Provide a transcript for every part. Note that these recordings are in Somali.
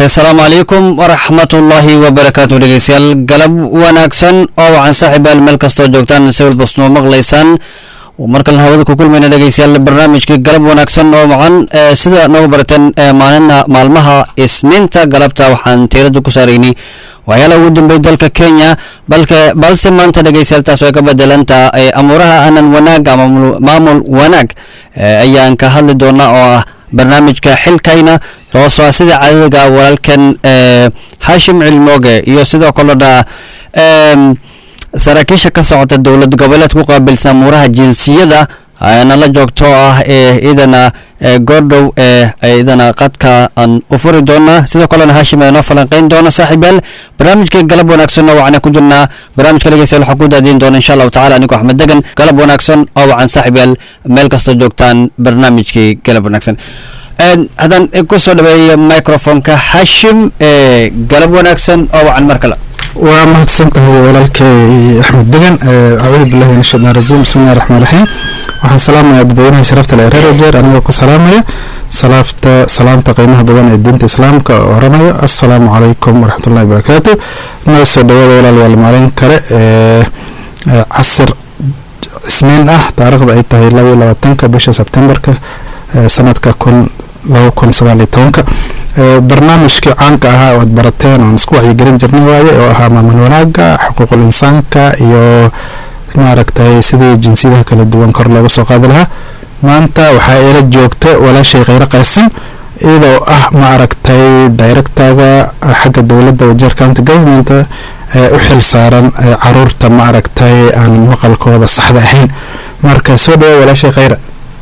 asalaamu calaykum waraxmatullaahi wabarakaatu dhegeystayaal galab wanaagsan oo wacan saaxiibayaal meel kastoo joogtaan si walbasnoo maqlaysaan markalen hawada ku kulmayna dhegeystayaal barnaamijkii galab wanaagsan oo wacan sida noogu barateen maalina maalmaha isniinta galabta waxaan tiirada ku saaraynay waxyaalaha ugu dambeey dalka kenya balke balse maanta dhegeystayaal taas way ka bedelanta amuuraha aanan wanaag ama maamul wanaag ayaan ka hadli doonaa oo ah barnaamijka xilkayna toosoo sida caadadaga walaalkan hashim cilmooge iyo sidoo kalena saraakiisha ka socota dowlad goboleed ku qaabilsan amuuraha jinsiyada nala joogto ah ee idana goordhow ee idana qadka aan u furi doona sidoo kalena hashim ee noo falanqeyn doona saaxiibayaal barnaamijka galab wanaagsan oo wacan ku jirnaa barnaamijka dhegeystayaal waxaa ku daadiin doona insha allahu tacala anigoo axmed degan galab wanaagsan oo wacan saaxiibayaal meel kasta joogtaan barnaamijkii galab wanaagsan haddaan ku soo dhaweeyo microfonka hashim ee galab wanaagsan oo wacan mar kale waa mahadsan tahay walaalkay axmed degan acuudu billahi min shaytaan rajiim bismillahi raxmaan raxiim waxaan salaamayaa dadweynaha sharafta le reer jeer anigoo ku salaamaya salaafta salaamta qiimaha badan ee diinta islaamka oo oranaya assalaamu calaykum waraxmatullahi wabarakaatu noo soo dhawaada walaalayaal maalin kale ee casir isniin ah taariikhda ay tahay laba iyo labaatanka bisha sebtembarka sanadka kun laba kun sagaal iyo tobanka barnaamijkii caanka ahaa oo aad barateen oon isku wacyigelin jirnay waaye oo ahaa maamul wanaaga xuquuqul insaanka iyo maaragtay sidii jinsiyadaha kala duwan kor looga soo qaadi lahaa maanta waxaa ila joogta walaashay kheyre qaysan iyadoo ah maaragtay directaga xagga dowladda wajeer county government ee u xil saaran caruurta maaragtay aan maqalkooda saxda ahayn marka soo dhawo walaashay kheyre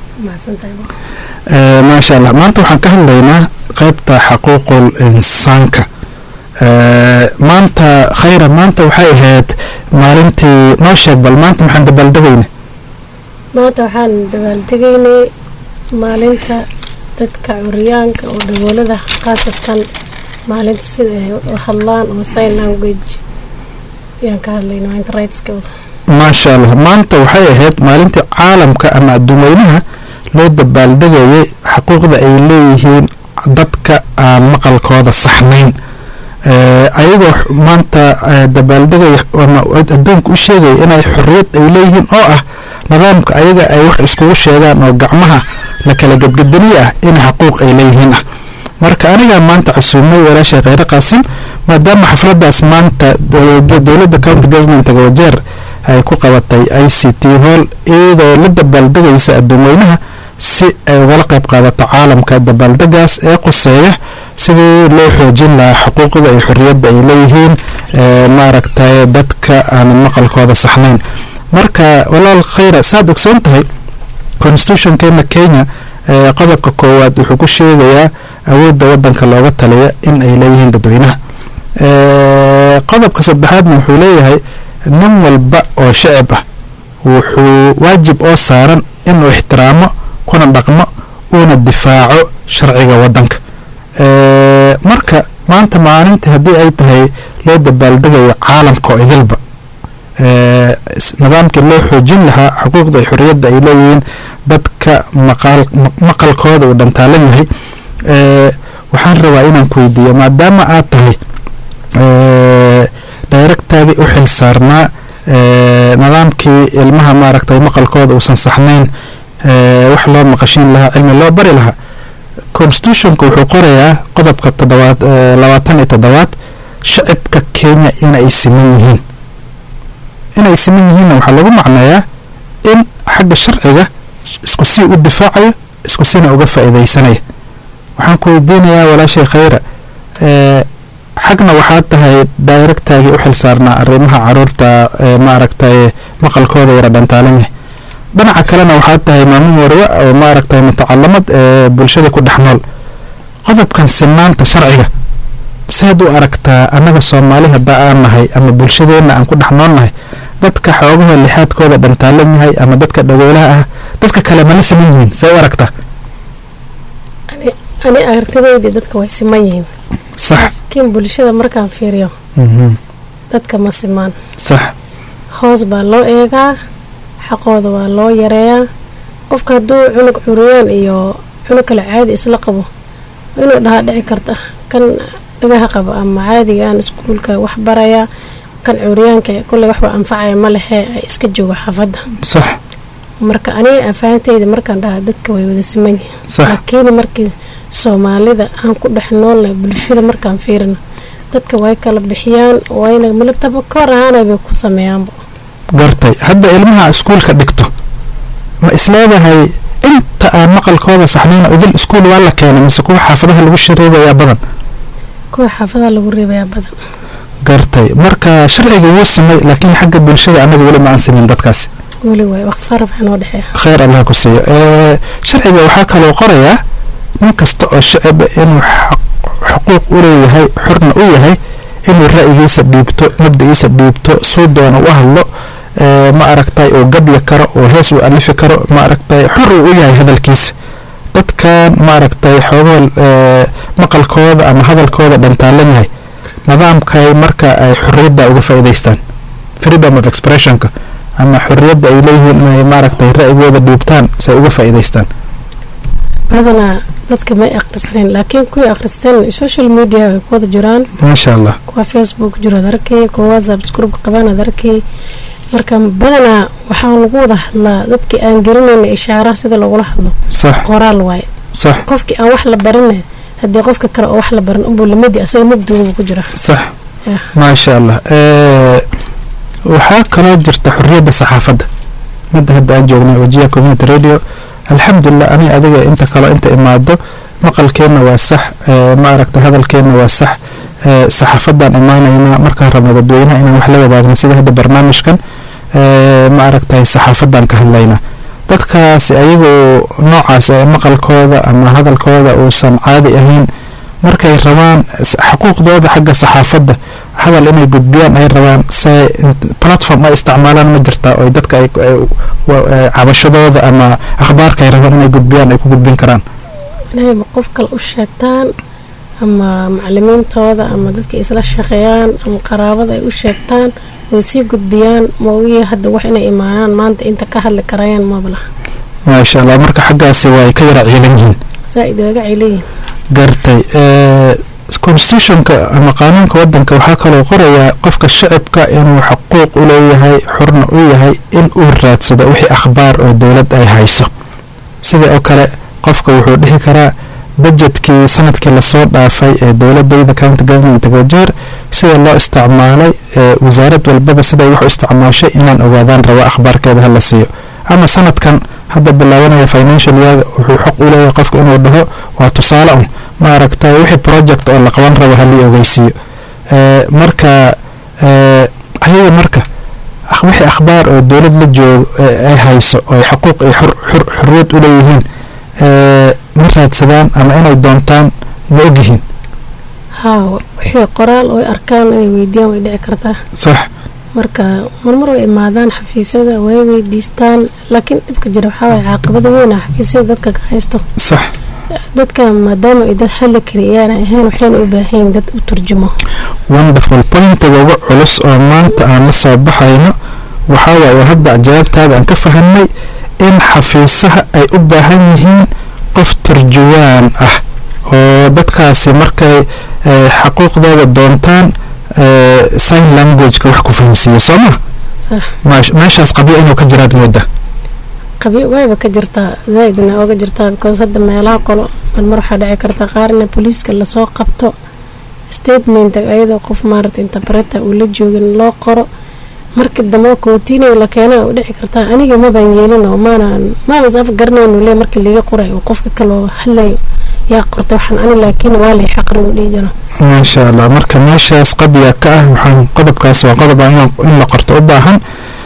maasha allah maanta waxaan ka hadlaynaa qaybta xaquuqul insaanka maanta khayra maanta waxay ahayd maalintii noo sheeg bal maanta maxaan dabaaldegayna maanta waxaan dabaaldegaynay maalinta dadka curyaanka oo dhagoolada khaasatan maalinta sida ay u hadlaan oo sign language ayaan ka hadlayna maalinta rightskooda maasha allah maanta waxay ahayd maalintii caalamka ama adduumeynaha loo dabaaldegayay xaquuqda ay leeyihiin dadka aan maqalkooda saxnayn ayagoo maanta dabaaldegaya ama adduunka u sheegaya inay xorriyad ay leeyihiin oo ah nidaamka ayaga ay wax iskugu sheegaan oo gacmaha la kala gadgadaniye ah in xaquuq ay leeyihiin ah marka anigaa maanta casuumay walaashay kheyre qaasim maadaama xafladaas maanta dowladda county governmentaga wajeer ay ku qabatay i c t hall iyadoo la dabaaldegaysa adduumweynaha si ay ugala qayb qaadato caalamka dabaaldegaas ee quseeya sidii loo xoojin lahaa xuquuqda iyo xorriyadda ay leeyihiin maaragtay dadka aan maqalkooda saxnayn marka walaal kheyra saad ogsoon tahay constitutionkeena kenya qodobka koowaad wuxuu ku sheegayaa awoodda wadanka looga taliya in ay leeyihiin dadweynaha qodobka saddexaadna wuxuu leeyahay nin walba oo shacib ah wuxuu waajib oo saaran inuu ixtiraamo kuna dhaqmo uuna difaaco sharciga wadanka marka maanta maalintii haddii ay tahay loo dabaaldegayo caalamka oo idilba nidaamkii loo xoojin lahaa xuquuqda iyo xorriyadda ay leeyihiin dadka maqalkooda uu dhantaalan yahay waxaan rabaa inaan ku weydiiyo maadaama aad tahay directaagii u xil saarnaa nidaamkii ilmaha maaragtay maqalkooda uusan saxnayn wax loo maqashiin lahaa cilmi loo bari lahaa constitutionka wuxuu qorayaa qodobka todobaad labaatan iyo toddobaad shacibka kenya inay siman yihiin inay siman yihiinna waxaa lagu macneeyaa in xagga sharciga isku sii u difaacayo isku siina uga faa'iidaysanaya waxaan ku weydiinayaa walaashay kheyra xagna waxaa tahay directaagii u xil saarnaa arrimaha caruurta maaragtay maqalkooda yara dhantaalan yahay dhinaca kalena waxaa tahay maamuum warwe oo maaragtay mutacalamad ee bulshada ku dhex nool qodobkan sinaanta sharciga saad u aragtaa annaga soomaali haddaa aan nahay ama bulshadeenna aan ku dhex nool nahay dadka xoogaha lixaadkooda dhantaalan yahay ama dadka dhagoolaha ah dadka kale mala siman yihiin see u aragtaa ani aragtidaydii dadka way siman yihiin sax laakiin bulshada markaan fiiriyo dadka ma simaan sax hoos baa loo eegaa xaqooda waa loo yareeyaa qofka hadduu cunug curiyaan iyo cunug kale caadi isla qabo inuu dhahaa dhici karta kan dhagaha qabo ama caadiga aan iskuulka wax baraya kan curyaanka kulley waxba anfacaya ma lehe ay iska joogo xaafadda sax marka aniga afaanteyda markaan dhahaa dadka way wada siman yihiin Sax. laakiin markii soomaalida aan ku dhex noolnahay bulshada markaan fiirino dadka way kala bixiyaan wayna malabtaba koor ahaana bay ku sameeyaanba gartay hadda ilmaha iskuulka dhigto ma isleedahay inta aan maqalkooda saxnayn idil iskuul waa la keenay mise kuwa xaafadaha lagu shareebayaa badan kuwa xaafadaha lagu reebayaa badan gartay marka sharciga wuu samay laakiin xagga bulshada anaga weli ma aan sameyn dadkaasi weli waay waqti qaraf waxaa noo dhexeeya khayr allah ku siiyo Ee, sharciga waxaa kaloo qorayaa nin kasta oo shacaba inuu xaq- xuquuq u leeyahay xurna u yahay inuu ra'yigiisa dhiibto mabda'iisa dhiibto suu doona u hadlo ee, ma aragtay oo gabya karo oo hees u alifi karo ma aragtay xor uu u yahay hadalkiisa dadkan ma aragtay xoogool ee, maqalkooda ama hadalkooda dhantaalan yahay nidaamkay marka ay xorriyadda uga faa'iidaystaan freedom of expressionka ama xorriyadda ay leeyihiin inay maaragtay ra'yigooda dhiibtaan si ay uga faa'iidaystaan badanaa dadka may akhrisanin laakiin kuwii akhristeen social media way ku wada jiraan maasha allah kuwa facebook jiro ad arkay kuwa whatsapp group qabaan ad arkay marka badanaa waxaa lagu wada hadlaa dadkii aan garanayna ishaaraha sida lagula hadlo sax qoraal waaye sax qofkii aan wax la barin haddii qofka kale oo wax la barin unbuu lamidi asaga mugduubu ku jira sax Yeah. maasha allah Ee, waxaa kaloo jirta xorriyadda saxaafadda midda hadda aan joognay wajiya community radio alxamdulilah ani adiga inta kaloo inta imaado maqalkeenna waa sax ee, ma aragtay hadalkeenna waa sax ee, saxaafaddaan imaanaynaa markaan rabno dadweynaha inaan wax la wadaagno sida hadda barnaamijkan ee, ma aragtay saxaafaddaan ka hadlaynaa dadkaasi ayagoo noocaas ee maqalkooda ama hadalkooda uusan caadi ahayn markay rabaan s- xuquuqdooda xagga saxaafadda hadal inay gudbiyaan ay rabaan se platform ay isticmaalaan ma jirtaa oo dadka ay ay- wa- ee, cabashadooda ama akhbaarka ay rabaan inay gudbiyaan ay ku gudbin karaan inay qof kale u sheegtaan ama macalimiintooda ama dadka isla shaqeeyaan ama qaraabada ay u sheegtaan oo sii gudbiyaan maogiya hadda wax inay imaanaan maanta inta ka hadli karayaan mablaha maasha allah marka xaggaasi way ka yara ciilan yihiin zaa-id waaga celiyiin gartay ee, constitutionka ama qaanuunka wadanka waxaa kaloo qorayaa qofka shacibka inuu xuquuq u leeyahay xurna u yahay in uu raadsado wixii akhbaar oo dowlad ay hayso sida oo kale qofka wuxuu dhihi karaa bajetkii sanadkii lasoo dhaafay ee dowladayda county government wajeer sida loo isticmaalay ee wasaarad walbaba siday wax u isticmaashay inaan ogaadaan rabo akhbaarkeeda hala siiyo ama sanadkan hadda bilaabanaya financial year wuxuu xaq u leeyahay qofka inuu dhaho waa tusaale un ma aragtay wixii project oo la qaban rabo halii ogeysiiyo ee, marka ee, ayaga marka akh- wixii akhbaar oo dowlad la joogo ee ay hayso oo ay xuquuq iyo xur- xur- xurriyad u leeyihiin ee, ma raadsadaan ama inay doontaan ma ogyihiin haa wixii qoraal oo ay arkaan inay weydiiyaan way dhici kartaa sax marka marmar way imaadaan xafiisyada way weydiistaan laakiin dhibka jira waxaa waye caaqibada weyn ah xafiisyada dadka ka haysto sax dadka maadaama ay dad hadli kari iyaana ahayn waxayna u baahan yihiin dad u turjumo wonderful pointiga ugu culus oo maanta aan la soo baxayno waxaa waaye oo hadda jawaabtaada aan ka fahanay in xafiisaha ay u baahan yihiin qof turjuwaan ah oo dadkaasi markay eh, xaquuqdooda doontaan eh, sign languageka wax ku fahamsiiyo soo ma sax Maash- meeshaas qabyo inuu ka jiraad mooda qabyo wayba ka jirtaa zaaidna ooga jirtaa because hadda meelaha kalo marmar waxaa dhici karta qaarna booliiska lasoo qabto statement ayadoo qof maarata interpreta uu la joogin loo qoro marka dambe kootiinay la keena u dhici kartaa aniga mabaan yeelin oo maanaan maanas af garanaynu le markii liga qoray oo qofka kaloo hadlayo yaa qorta waxaan ani laakiin waa lay xaqri u dhihi jiro maasha allah marka meeshaas qabya ka ah waxaan qodobkaas waa qodob aan in la qorto u baahan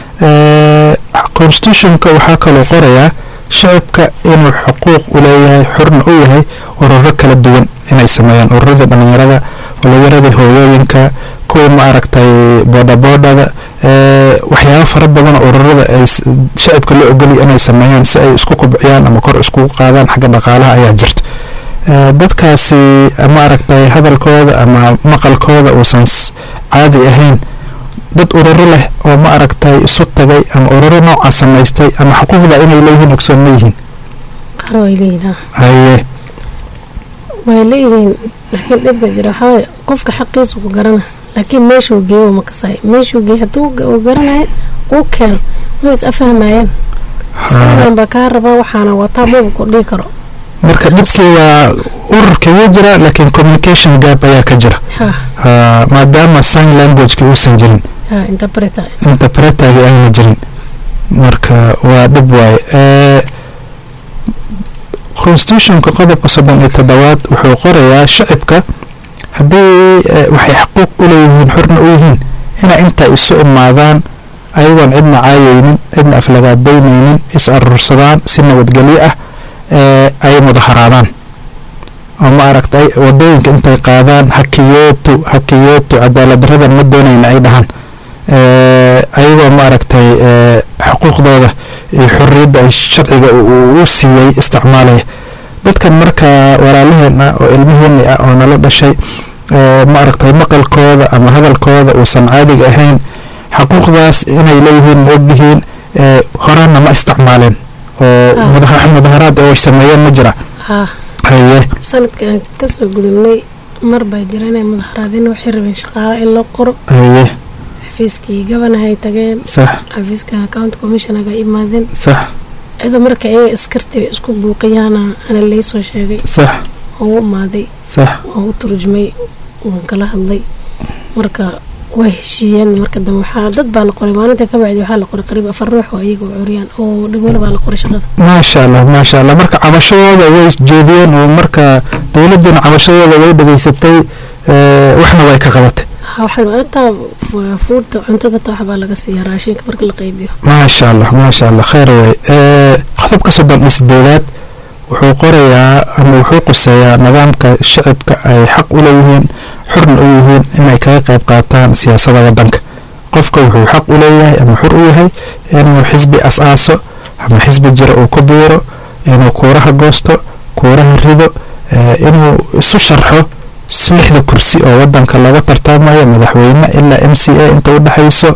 Eh, constitutionka waxaa kaloo qorayaa shacibka inuu xuquuq u leeyahay xurna u yahay ururo kala duwan inay sameeyaan ururadii dhalinyarada dhalinyaradii hooyooyinka kuwii ma aragtay boodhaboodhada eh, waxyaabo fara badan oo ururada ay s- shacibka loo ogolya inay sameeyaan si ay isku kubciyaan ama kor iskugu qaadaan xagga dhaqaalaha ayaa jirta Eh, dadkaasi ma aragtay hadalkooda ama maqalkooda uusan s- caadi ahayn dad ururo leh oo ma aragtay isu tagay ama ururo noocaa samaystay ama xuquuqda inay leeyihiin ogsoon ma yihiin qaar way leeyihin haa. haye way leeyihiin laakiin dhibka jira waxaa waaye qofka xaqiisa ku garana laakiin meeshuu geeyo ma kasay meeshuu geeyo hadduu uu garanayo uu keeno way is afahmayaan islaan baa kaa rabaa waxaana wataa maba ku dhihi karo marka dhibkii waa ururkii wuu jira laakiin communication gap ayaa ka jira ha Ah, maadaama sign languageki uusan jirin ha interpreter interpretagi ayna jirin marka waa dhib waaye Eh, constitutionka qodobka soddon iyo toddobaad wuxuu qorayaa shacibka haddii eh, waxay xaquuq u leeyihiin xorna u yihiin inay intaa isu imaadaan ayagoon cidna caayaynin cidna aflagaadaynaynin is arursadaan si nabadgelyo ah ee ay mudaharaadaan oo ma aragtay wadooyinka intay qaadaan hakiyeetu hakiyeetu cadaalad daradan ma doonayna ay dhahaan ee ayagoo ma aragtay ee xuquuqdooda iyo xorriyadda ay sharciga uu u siiyey isticmaalaya dadkan marka walaalaheen ah oo ilmaheeni ah oo nala dhashay ee ma aragtay maqalkooda ama hadalkooda uusan caadiga ahayn xaquuqdaas inay leeyihiin ma ogyihiin ee horena ma isticmaaleen oo Ah. mudaha- mudaharaad oo ay sameeyeen ma jira ha haye sanadkan kasoo gudubnay mar baa jira inay mudaharaadin waxay rabeen shaqaale in loo qoro haye xafiiskii gabanahay tageen sax xafiiska county commissionaga imaadeen sax iyadoo marka ayaga iskarti isku buuqiyaana ana laysoo sheegay sax oo u imaaday sax oo u turjumay waan kala hadlay marka way heshiiyeen marka dambe waxaa dad baa la qoray maalinta ka bacdi waxaa la qoray qariib afar ruux oo iyaga oo curyaan oo dhagoole baa la qoray shaqada maasha allah maasha allah marka cabashadooda way isjeediyeen oo marka dowladdiina cabashadooda way dhegaysatay ee, waxna way ka qabatay Ha, waxaa intaa fuurta cuntada taa waxbaa laga siiyaa raashinka marka la qaybiyo maasha allah maasha allah khayr wey ee, qodobka soddon iyo sideedaad wuxuu qorayaa ama wuxuu quseeyaa nidaamka shacibka ay xaq u leeyihiin xurna u yihiin inay kaga qayb qaataan siyaasadda waddanka qofka wuxuu xaq u leeyahay ama xur u yahay inuu xisbi as-aaso ama xisbi jira uu ku biiro inuu kuuraha goosto kuuraha rido ee, inuu isu sharxo s- lixda kursi oo wadanka laga tartamayo madaxweyne ilaa m c a inta u dhexayso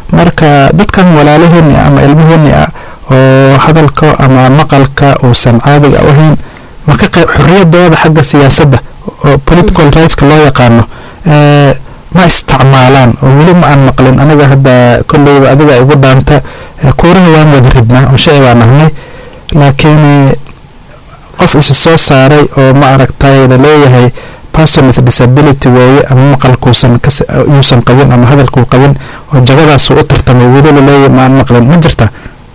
marka dadkan walaalaheeni ama ilmaheeni ah oo hadalka ama maqalka uusan caadiga u ahayn marka qayb xorriyadooda xagga siyaasadda oo political rightska loo yaqaano ee, ma isticmaalaan oo weli ma aan maqlin aniga hadda kolleyba adiga igu dhaanta ee, kuuraha waan wada ridnaa oo shay baan ahnay laakiin eh, qof isa soo saaray oo ma aragtay laleeyahay person with disability weeye ama maqalkuusan kas- yuusan qabin ama hadalkuu qabin oo jagadaasuu u tartamay weli laleeyahay ma aan maqlin ma jirta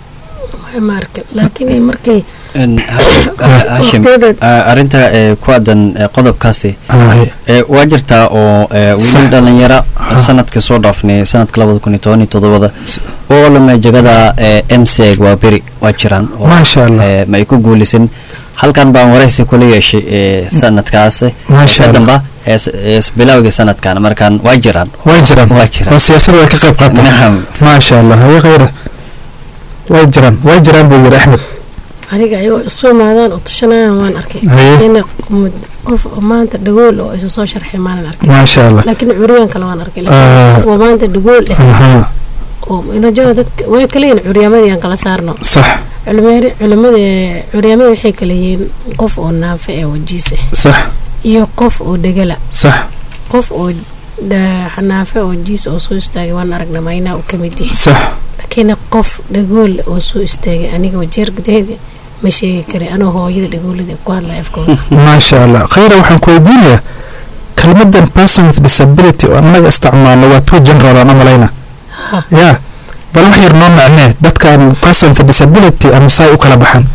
way ma arkin laakiin markay En, ha- hashim Waqtiyadeed. ah, arrinta ee, ku aadan ee, qodobkaasi Aye. ee, waa jirtaa oo ee, weli Sax. dhalinyaro Ha. sanadkii soo dhaafnay sanadka labada kun iyo toban iyo todobada S- oo lama jagada m c waa beri waa jiraan oo, Maasha Allah. ee, ma ay ku guulisan halkan baan waraysi kula yeeshay ee, sanadkaas Maasha Allah. kadamba ee s- ee s- bilowgii sanadkan markaan waa jiraan way jiraan Waa jiraan. oo siyaasadda way ka qayb qaataan nacam maasha allah haye khayra way jiraan way jiraan buu yidhi axmed aniga ayagoo isu imaadaan oo tashanayaan waan arkay Haye. in qof oo maanta dhagool oo isu soo sharxay maanan arkay maasha allah laakiin curyaan kale waan arkay Ah. laakiin qof oo maanta dhagool eh Aha, oo inajoa dadka way kala yihiin curyaamadii aan kala saarno sax culimada culimada curyaamada waxay kala yihiin qof oo naafe ee wajiise sax iyo qof oo dhegala sax qof oo da- naafe oo jiis oo soo istaagay waan aragna maynaa uu ka mid yahay sax laakiin qof dhagool oo soo istaagay aniga wajeer gudaheeda ma sheegi kari anoo hooyada dhagoolada ku hadlaya afkooda maasha allah khayra waxaan ku weydiinayaa kelmadan person with disability oo annaga isticmaalno waa two general aan u malayna Ha. ya bal wax yar noo macnee dadkan person with disability ama saay u kala baxaan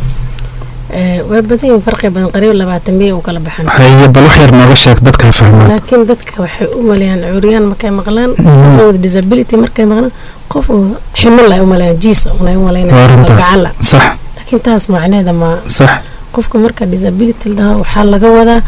Ee, way badan yihiin farqi badan qariib labaatan biya u kala baxan haye bal wax yar nooga sheeg dadkaa fahmaan laakiin dadka waxay u maleeyaan curyaan markay maqlaan Mhm. person with disability markay maqlaan qof oo ximil ay u maleeyaan jiis unay u Waa maleynayaan runta. gacala sax laakiin taas macneeda ma sax qofka marka disability la dhaho waxaa laga wadaa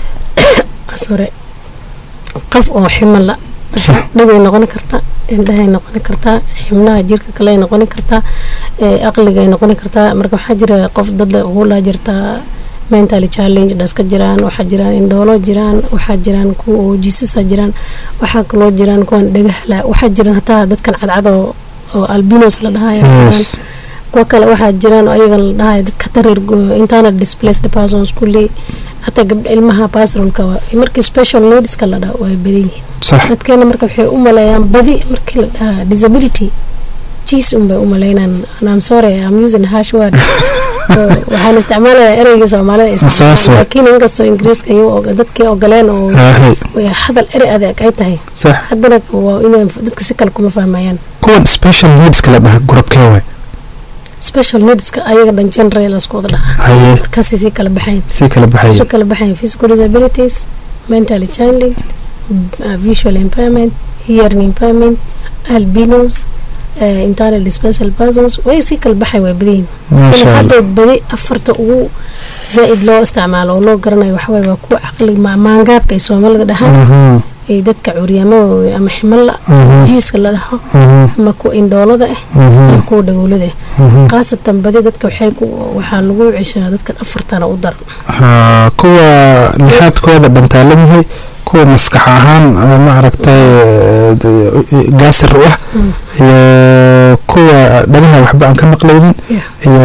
sore qof oo ximala Sax. dhibay noqon kartaa indhahay noqon kartaa xibnaha jirka kale ay noqon kartaa ee, aqligay noqon kartaa marka waxaa jira qof dad hula jirtaa mentally challenge dhaska jiraan waxaa jiraan indhoolo jiraan waxaa jiraan kuwa oo jiisasa jiraan waxaa kaloo jiraan kuwan dhagahala waxaa jiraan hataa dadkan cadcad oo oo albinos la dhahayo yes kuwa kale waxaa jiraan oo ayaga la dhahayo dadka tareer internet displaced persons kulli hataa gabdha ilmaha bastrolka markii special needska la dhaho way badan yihiin sax dadkeena marka waxay u maleeyaan badi markii la dhahaa disability jiis unbay u maleynaan I'm sorry I'm using harsh word So, waxaan isticmaalayaa ereyga soomaalida Saas isticmaala waay. laakiin inkastoo ingiriiska iyu og- dadkii ogoleen oo Aahay, way hadal erey adeeg ay tahay sax haddana waa inay dadka si kale kuma fahmayaan kuwan special needska la dhaha gurubkee waay special needska ayaga dhan general isku wada dhaca haye markaasay sii kala baxayn sii kala baxaya soo kala baxayn physical disabilities mentally challenged uh, visual impairment hearing impairment albinos uh, internal dispensal persons way sii kala baxay way badan yihiin maasha allah hadda badi afarta ugu zaaid loo isticmaalo oo loo garanayo waxaway waa kuwa caqli ma- maangaabka ay soomaalida dhahaan Mhm, ay dadka curyaamo ama ximalla Mhm. jiiska la dhaho mhm, ama kuwa indhoolada ah mhm, iyo kuwa dhagoolada ah mhm. khaasatan badi dadka waxay ku waxaa lagu ceshaa dadkan afartana u dar Haa, kuwa lixaadkooda dhantaalan yahay kuwa maskax ahaan eh, maaragtay eh, de- gaasir u ah Mm. iyo kuwa dhagaha waxba aan ka maqlaynin Yeah. iyo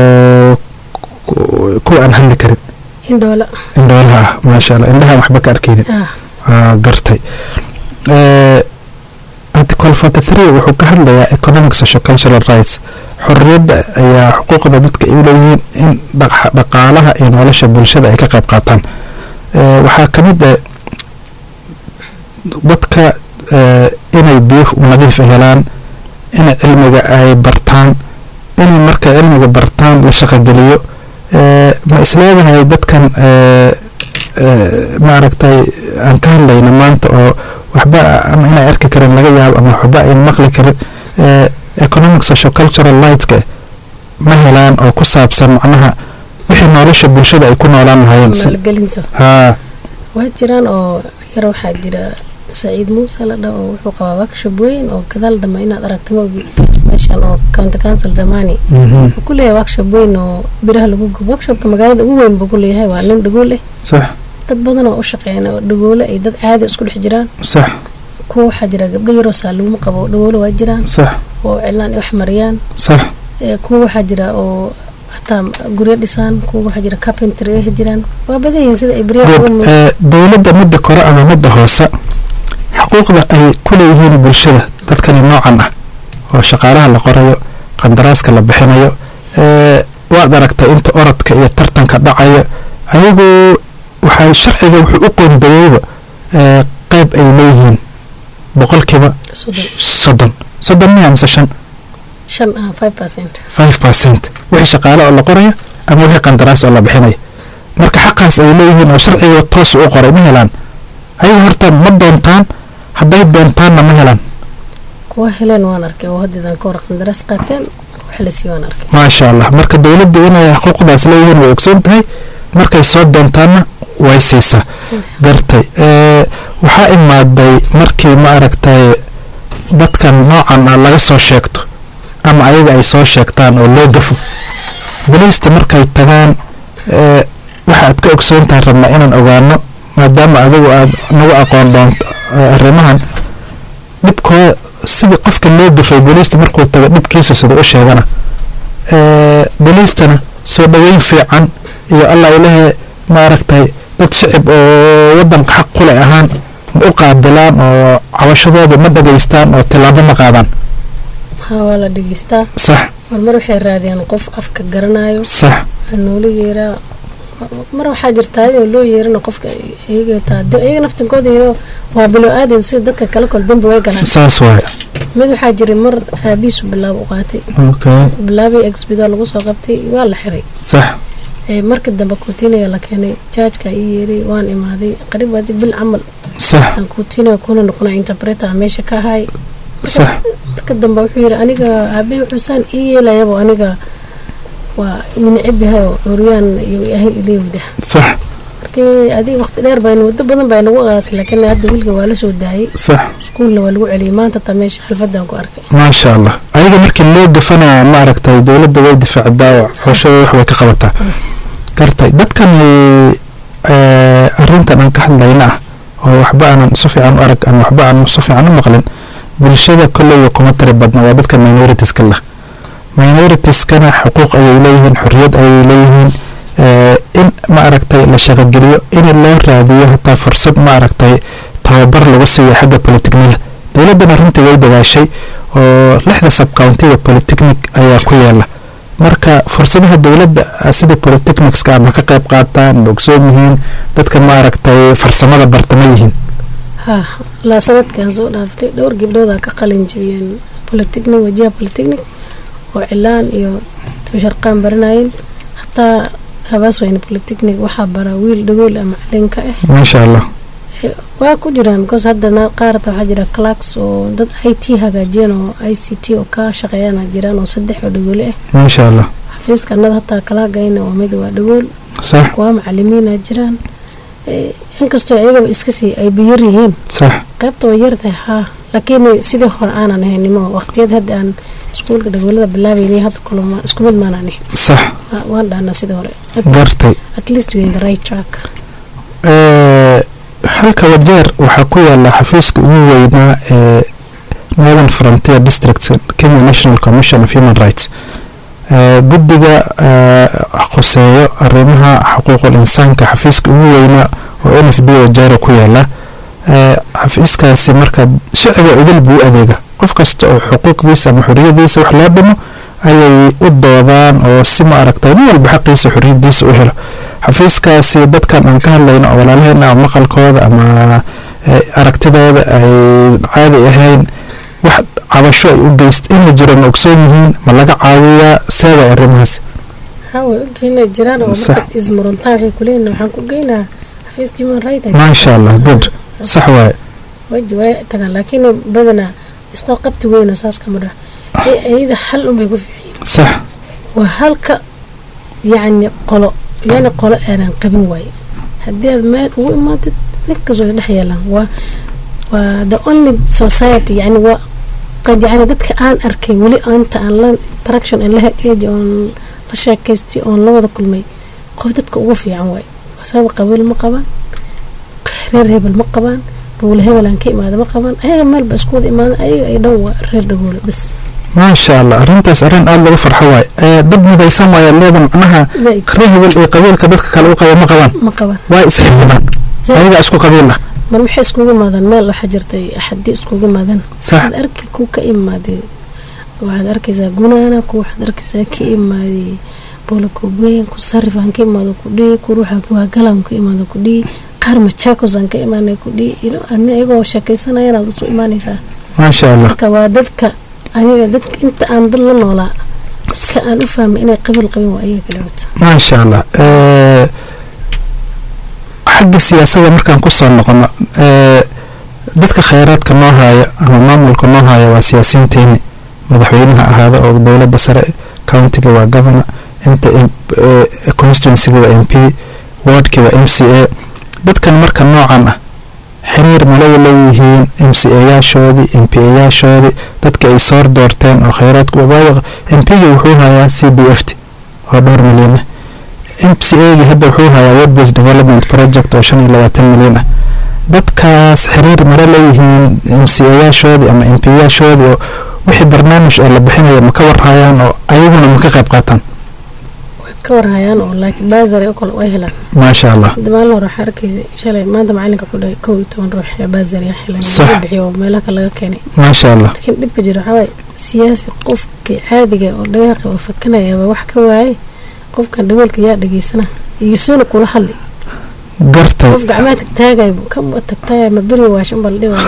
ku- kuwa aan hadli karin indhoola indhoolaha ah maasha allah indhaha waxba ka arkaynin ah Aa, gartay Eh, article 43 wuxuu ka hadlayaa economic social cultural rights xorriyadda ayaa xuquuqda dadka ay u leeyihiin in dhaq- dhaqaalaha iyo nolosha bulshada ay ka qayb qaataan Eh, waxaa ka mid ah dadka eh, inay biyo nadiif ah helaan inay cilmiga ay bartaan inay markay cilmiga bartaan la shaqogeliyo Eh, ma isleedahay dadkan eh, eh, maaragtay aan ka hadlayna maanta oo waxba ama inay arki karin laga yaabo ama waxba ay maqli karin eh, economic social cultural lightska ma helaan oo ku saabsan macnaha wixii nolosha bulshada ay ku noolaan lahaayeen si- maalgelinta haa waa jiraan oo yar waxaa jira saciid muuse la dhaho oo wuxuu qabaa workshop weyn oo gadaal dambe inaad aragta maogi meeshan oo county council zamani mhm, wuxuu ku leeyahay workshop weyn oo biraha lagu gubo workshopka magaalada ugu weyn buu ku leeyahay waa nin dhagool eh sax dad badan oo u shaqeeyana oo dhagoole ay dad caadi isku dhex jiraan sax kuwa waxaa jira gabdho yaroo saaluguma qabo dhagoole waa jiraan sax oo cilaan wax mariyaan sax ee, kuwa waxaa jira oo hataa guryo dhisaan kuwa waxaa jira carpentry ay jiraan waa badan yihiin sida ay beriyaha uga good muuqdaan. eh, dowladda midda kore ama midda hoose xuquuqda ay ku leeyihiin bulshada dadkani noocan ah oo shaqaalaha la qorayo qandaraaska la bixinayo eh, waad aragtay inta orodka iyo tartanka dhacaya ayagu waxay sharciga wuxuu u qoondayeyba eh, qayb ay leeyihiin boqolkiiba soddon soddon soddon miya mise shan shan ah five percent five percent wixii shaqaale oo la qorayo ama wixii qandaraas oo la bixinayo marka xaqaas ay leeyihiin oo sharciga toos u qoray ma helaan ayagu horta ma doontaan hadday doontaanna ma helaan kuwa heleen waan arkay oo haddeedan ka hor qandaraas qaateen wax la sii waan arkay maasha allah marka dowladda inay xuquuqdaas leeyihiin way ogsoon tahay markay soo doontaanna way siisaa gartay Eh, waxaa imaaday markii ma aragtay dadkan noocan ah laga soo sheegto ama ayaga ay soo sheegtaan oo loo gafo boliista markay tagaan eh, waxa aad ka ogsoon tahay rabnaa inaan ogaano maadaama adigu aad nagu aqoon doonto eh, arrimahan dhibkooda sidii qofka loo gafay boliista markuu tago dhibkiisa sida u sheegana Eh, boliistana soo dhaweyn fiican iyo allah ilahe maaragtay dad shicib oo wadanka xaq kule ahaan ma u qaabilaan oo cabashadooda ma dhageystaan oo tilaabo ma qaadaan haa waa la dhegeystaa sax marmar waxay raadiyaan qof afka garanayo sax aa noola yeeraa mar waxaa jirtaa in loo yeerina qofka iyaga taa de- iyaga naftinkooda yiro waa bilo aadan sida dadka kale kol dambi way galaan saas waaye mid waxaa jiray mar aabiisu bilaab u qaatay okay bilaabii exbido lagu soo qabtay waa la xiray sax ee marka dambe kuutiniga la keenay jaajka ii yeeray waan imaaday qariib adi bil camal sax aan kuutiniga kuna noqona interpreter meesha ka ahay sax marka dambe wuxuu yiri aniga aabihii wuxuusaan ii yeelayabo aniga waa necib yahay oo curyaan iyo ahay ilewda sax markii adiga waqti dheer baynu waddo badan baa nagu qaadatay laakiin hadda wiilka waa la soo daayay sax iskuulna waa lagu celiyay maanta taa meesha xalfadaan ku arkay maasha allah ayaga markii loo gafanaya ma aragtay dowladda way difaacdaa oo xooshada wax way ka qabataa gartay dadkani eh, arrintan aan ka hadlayna ah oo waxba aanan si fiican u arag ama waxba aanan si fiican u maqlin bulshada kolleyba kuma tiri badna waa dadka minoritiska lah minoritieskana xuquuq ayay leeyihiin xorriyad ayay leeyihiin in ma aragtay la shaqogeliyo in loo raadiyo hataa fursad ma aragtay tababar lagu siiyo xagga polytechnida dowladdana runtii way dadaashay oo lixda subcountiga polytechnic ayaa ku yaala marka fursadaha dowladda sida polytechnicska ama ka qayb qaataan ma ogsoon yihiin dadka ma aragtay farsamada bartama yihiin ha ilaa sanadkan soo dhaaftay dhowr gabdhooda ka qalin jibiyeen polytechnic wajiha polytechnic oo cilaan iyo sharqaan baranayeen hataa habaasweyne polytechnic waxaa baraa wiil dhagool ah macalinka ah maasha allah waa ku jiraan because haddana qaarta waxaa jira clarks oo dad i t hagaajiyeen oo i c t oo ka shaqeeyana jiraan oo saddex oo dhagoole ah maasha allah xafiiska annada hataa kalaagayna waa mid waa dhagool sax kuwa macalimiina jiraan inkastoo ayagaba iska sii ay biyar yihiin sax qaybta way yartahay haa laakiin sidii hore aanan ahaynimo waqtiyad hadda aan iskuulka dhagoolada bilaabayni hadda kulama isku mid maanaan ahayn sax waan dhahnaa sidii hore gartay at least we're in the right track halka wajeer waxaa ku yaala xafiiska ugu weynaa ee northern frontier district kenya national commission of human rights guddiga khuseeyo arrimaha xuquuqul insaanka xafiiska ugu weynaa oo n f b wajeero ku yaala xafiiskaasi marka shicibga idil buu u adeega qof kasta oo xuquuqdiisa ama xoriyadiisa wax loo dhimo ayay u doodaan oo si ma aragtay nin walba xaqiisa xoriyadiisa u helo xafiiskaasi dadkan aan ka hadlayno oo walaalaheena ama maqalkooda ama aragtidooda ay caadi ahayn wax cabasho ay u geyst inuu jiro ma ogsoon yihiin ma laga caawiyaa seebay arrimahaas haa way ogeyna jiraan oo marka ismuruntaan waxay kuleeyihin waxaan ku geynaa xafiis human right maasha allah good sax waaye waji way tagaan laakiin badanaa isqa qabti weynoo saas kama dhax iyada hal unbay ku fiican sax waa halka yacni qolo yani qolo aanan qabin waaye haddii aad meel ugu imaadid ninkastoo isdhex yeelaan waa waa the only society yani waa qad yani dadka aan arkay weli inta aan la interaction aan la age oon la sheekaystay oon la wada kulmay qof dadka ugu fiican waaye sabab qabiil ma qabaan reer hebel ma qabaan dhuule hebel aan ka imaada ma qabaan ayaga meelba isku wada imaada ayaga ay dhan waa reer dhagoole bas maasha allah arrintaas arrin aada lagu farxo waaye dad midaysan waaya leeda macnaha zaid reer hebel iyo qabiilka dadka kale u qaba ma qabaan ma qabaan waa isxisbaan ayaga isku qabiil ah mar waxay iskugu imaadaan meel waxaa jirtay axadii iskugu imaadaan sax waxaad arki ku ka imaaday waxaad arkaysaa gunaana ku waxaad arkaysaa ka imaaday boolakobweyn ku sarif aan ka imaado ku dhihi ku ruuxa kuwaagalaan ka imaado ku dhihi qaar majaakos aan ka imaanay ku dhihi ilo ani iyagoo sheekaysanayaan aad usu imaanaysaa maasha allah marka waa dadka aniga dadka inta aan dad la noolaa iska aan u fahmay inay qabiil qabin waa ayaga kale wata maasha allah xagga siyaasada markaan kusoo noqono dadka kheyraadka noo haayo ama maamulka noo haayo waa siyaasiyiinteeni madaxweynaha ahaada oo dowladda sare countiga waa governor inta constituencyga waa m p wardki waa m c a dadkan marka noocan ah xiriir malay leeyihiin m c a yaashoodii m p a yaashoodii dadka ay soo doorteen oo kheyraadka waayo m p ga wuxuu hayaa c d f t oo dhowr milyan ah m c a gi hadda wuxuu hayaa word based development project oo shan iyo labaatan milyan ah dadkaas xiriir mara leeyihiin m c a yaashoodii ama m p yaashoodii oo wixii barnaamij oo la bixinaya ma ka warhayaan oo ayaguna ma ka qayb qaataan way ka warhayaan oo laakiin baasari oo kale way helaan maasha allah hadda maalin hore waxaa arkaysa shalay maanta macalinka ku dhahay kow iyo toban ruux ee baasari ah helaan Sax. laga bixiyo oo meelaha kale laga keenay maasha allah laakiin dhibka jiro waxaa waaye siyaasi qofka caadiga oo dhagaaqi oo fakanayaba wax ka waayay qofkan dhagoolka yaa dhageysana iyo soona kula hadli gartay qof gacmaha tagtaagayo kama tagtaagay ma beri waashin bal dhiba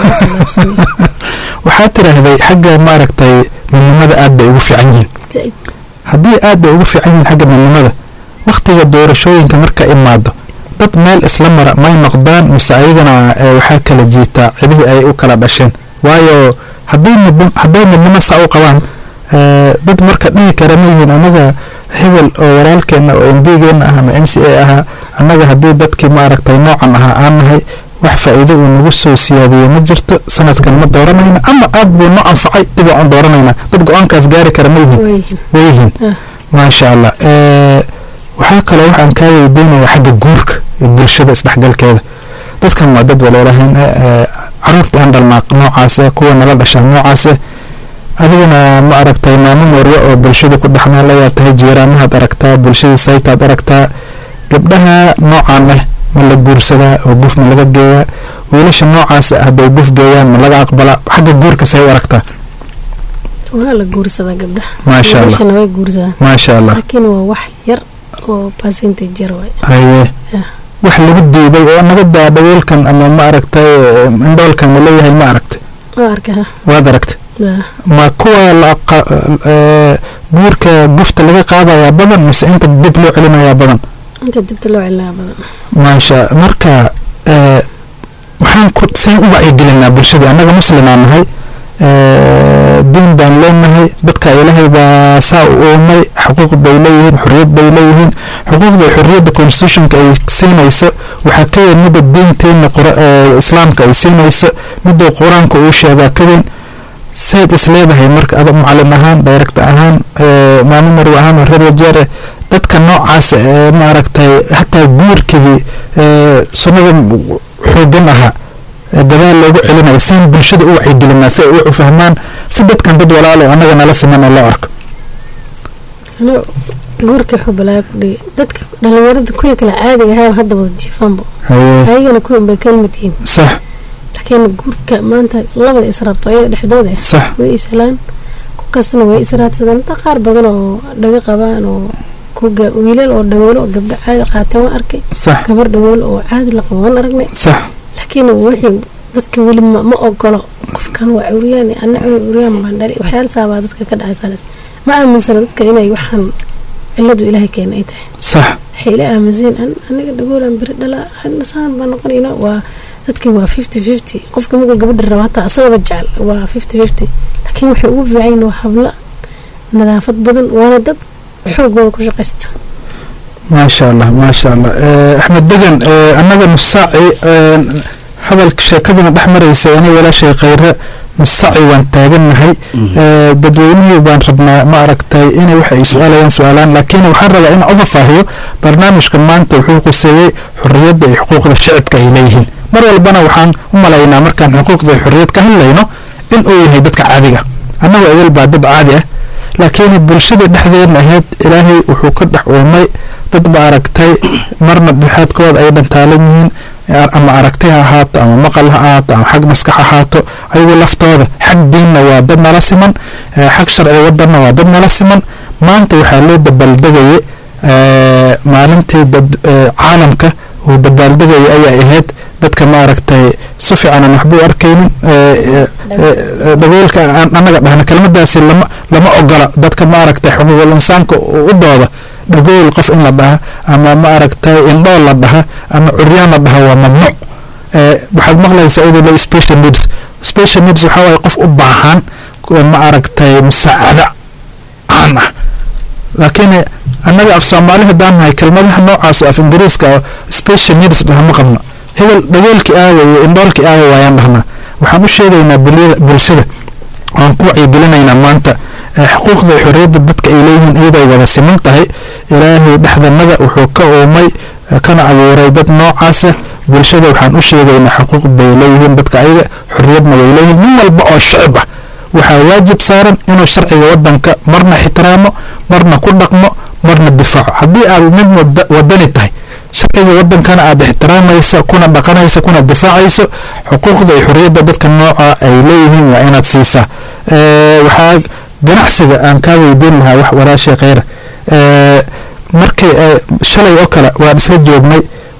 waxaa tiraahday xagga maaragtay midnimada aad bay ugu fiican yihiin haddii aad bay ugu fiican yihiin xagga midnimada wakhtiga doorashooyinka marka imaado dad meel isla mara may noqdaan mise ayagana eh, waxaa kala jiitaa cidihii ay u kala dhasheen waayo hadday midn hadday midnimo saa u qabaan eh, dad marka dhihi kara ma yihiin anaga hebel oo walaalkeena oo m b geena ah ama m c a ahaa annaga haddii dadkii maaragtay noocan ahaa aan nahay wax faa'iido uu nagu soo siyaadiyey ma jirto sanadkan ma dooranayna ama aad buu no anfacay dib aan dooranaynaa dad go-aankaas gaari kara ma yihiin wayhin wayyihiin Ah. maasha allah Eh, waxaa kaloo waxaan kaa weydiinaya xagga guurka iyo bulshada isdhexgalkeeda dadkan waa dad walaalahayn eh, eh, caruurta aan dhalnaa noocaase kuwa nala dhashaa noocaase adigana ma aragtay maamo mooryo oo bulshada ku dhexnoolayaa tahay jiiraanahaad aragtaa bulshadii saytaad aragtaa gabdhaha noocaan ah ma la guursadaa oo guf ma laga geeyaa wiilasha noocaas ah hadday guf geeyaan ma laga aqbalaa xagga guurka say u aragtaa waa la guursadaa gabdhaha maasha allah wiilashana way guursadaan maasha allah laakiin waa wax yar oo percentage yar waay haye Yeah. wax lagu diiday oo naga daa dhaweelkan ama ma aragtay indhoolkan ma leeyahay ma aragtay waa arkaa waad aragtay Yeah. ma kuwa la qa- ee, guurka gufta laga qaadayaa badan mise inta dib loo celinayaa badan inta dibta loo celinaa badan maasha marka ee, waxaan ku saan u wacyigelinaa bulshada annaga muslimaa nahay ee, diin baan leenahay dadka ilaahay baa saa u uumay xuquuq bay leeyihiin xorriyad bay leeyihiin xuquuqda iyo xorriyadda constitutionka ay siinayso waxaa ka weyn midda diinteena qura- ee, islaamka ay siinayso midda qur-aanka uu sheegaa ka weyn sayd is leedahay marka ado macalin ahaan director ahaan ee, maalin marwe ahaan oo reer wajeer eh, dadka noocaasa ee maaragtay hataa guurkigii ee, sunnada xoogan ahaa ee gadaal loogu celinayo saan bulshada u wacyigelinaa si ay u fahmaan si dadkan dad walaalo annaga nala siman oo loo arko ano guurka wuxuu balaayo ku dhigay dadka dhalinyarada kuwii kale caadiga ahaa hadda wada jiifaanbo haye ayagana kuwin bay kalmid yihiin sax laakiin guurka maanta labada israabto ayaga dhexdooda ah sax way ishelaan ku kastana way israadsadeen inta qaar badan oo dhaga qabaan oo ku ga- wiilal oo dhagoolo oo gabdho caadi qaateen waan arkay sax gabar dhagoolo oo caadi la qabo waan aragnay sax laakiin wixii dadka weli ma, ma ogolo qofkan waa curyaan ana curyaan baan dhali waxyaala saabaa dadka ka dhacaysa ma aaminsana dadka inay waxaan ciladu ilaahay keena ay tahay sax waxay ila aaminsan an aniga dhagoolan beri dhala saan baa noqonayna waa dadkii waa fifty fifty qofka markuu gabadha rabo hataa asagooba jecel waa fifty fifty laakiin waxay ugu fiican yihiin waa habla nadaafad badan waana dad xoogooda ku shaqaysta maasha allah maasha allah Eh, axmed degan eh, annaga nusaaci eh, hadalka sheekadana dhex maraysa ani walaashay khayre nusaaci waan taagannahay Eh, dadweynihii baan rabnaa ma aragtay inay waxa ay su-aalayaan su-aalaan laakiin waxaan rabaa in overfaahiyo barnaamijka maanta wuxuu quseeyey xorriyadda iyo xuquuqda shicibka ay leeyihiin mar walbana waxaan u malaynaa markaan xuquuqda iyo xorriyad ka hadlayno in uu yahay dadka caadiga annagoo idil baa dad caadi ah laakiin bulshada dhexdeedna ahayd ilaahay wuxuu ka dhex uumay dad ba aragtay marna dhexaadkooda ay dhantaalan yihiin ama aragti ha ahaato ama maqal ha ahaato ama xag maskax ahaato ayagu laftooda xag diinna waa dad nala siman eh, xag sharci wadanna waa dad nala siman maanta waxaa loo dabaaldegayay eh, maalintii dad eh, caalamka uu dabaaldegayay ayaa ahayd dadka ma aragtay si fiican aan waxba u arkaynin eh, eh, eh, dhagoolka aan annaga dhahna kelmadaasi lama lama ogola dadka ma aragtay xuquuqul insaanka u u dooda dhagool qof in la dhaha ama ma aragtay indhool la dhaha ama curyaan la dhaha waa mamnuuc Eh, waxaad maqlaysaa iyadoo le special needs special needs waxaa waaye qof u baahan kuwa ma aragtay musaacada caan ah laakiin annaga af soomaali haddaan nahay kelmadaha noocaas af ingiriiska oo special needs dhaha ma qabno hebel dhagoolkii aawa iyo indhoolkii aawa waayaan dhahnaa waxaan u sheegaynaa bulyada- bulshada waan ku wacyigelinaynaa maanta eh, xuquuqda iyo xorriyadda dadka ay leeyihiin iyadoo ay wada siman tahay ilaahay dhexdanada wuxuu ka uumay eh, kana abuuray dad noocaasa bulshada waxaan u sheegaynaa xuquuq bay leeyihiin dadka ayaga xorriyadna way leeyihiin nin walba oo shicib ah waxaa waajib saaran inuu sharciga wadanka marna ixtiraamo marna ku dhaqmo marna difaaco haddii aad mid wada- wadani tahay sharciga wadankana aad ixtiraamayso kuna dhaqanayso kuna difaacayso xuquuqda iyo xorriyadda dadka nooca ay leeyihiin waa inaad siisaa Eh, waxaa ganacsiga aan kaa weydiin lahaa wax walaashay kheyra Eh, markii eh, shalay oo kale waan isla joognay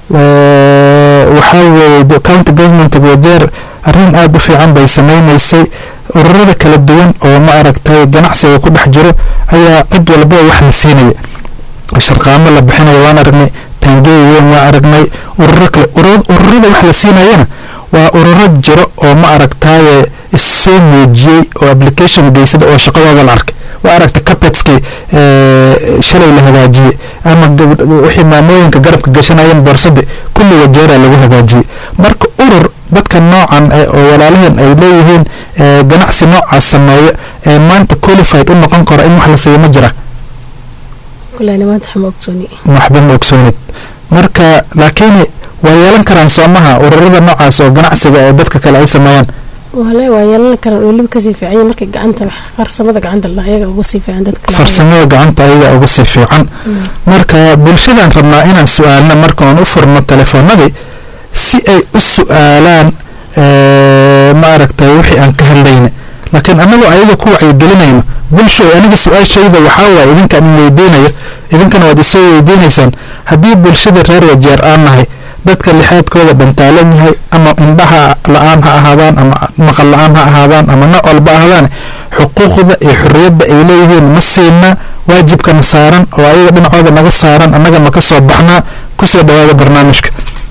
Eh, waxaa weeye de- county government wajeer arrin aada u fiican bay sameynaysay ururada kala duwan oo ma aragtay ganacsiga ku dhex jiro ayaa cid walba wax la siinaya sharqaamo la bixinayo waan aragnay taangeey weyn waan aragnay ururo kale urur- ururada wax la siinayana waa ururo jiro oo ma aragtaaye issoo muujiyey oo application geysada oo shaqadooda la arkay waa aragta capetskii eh, shalay la hagaajiyey ama gabdh- wixii maamooyinka garabka gashanayeen boorsadi kulli wajeeraa lagu hagaajiyey marka urur dadka noocan eh, oo walaalahan ay leeyihiin eh, ganacsi noocaas sameeya ee maanta qualified u noqon karo in wax la siiyo ma jira kuleyna maanta waxma ogsooni waxba ma ogsoonid marka laakiin waa yeelan karaan soomaha ururada noocaas oo ganacsiga ee dadka kale ay sameeyaan wale waa yeelan karaan weliba kasii fiican yahay markay gacanta farsamada gacanta la ayaga ugu sii fiican dadka farsamada gacanta ayaga uga sii fiican marka bulshadaan rabnaa inaan su-aalna marka oon u furno telefoonadii si ay u su-aalaan maaragtay wixii aan ka hadlayna laakiin anagoo ayaga ku wacyigelinayno bulsho aniga su-aashayda waxaa waaye idinkaan in weydiinayo idinkana waad isoo weydiinaysaan haddii bulshada reer wajeer aan nahay dadka lixaadkooda dhantaalan yahay ama indhaha la-aan ha ahaadaan ama maqal la-aan ha ahaadaan ama nooc walba ahaadaan xuquuqda iyo xorriyadda ay leeyihiin ma siina waajibkana saaran oo ayaga dhinacooda naga saaran annaga ma ka soo baxnaa kusoo dhawaada barnaamijka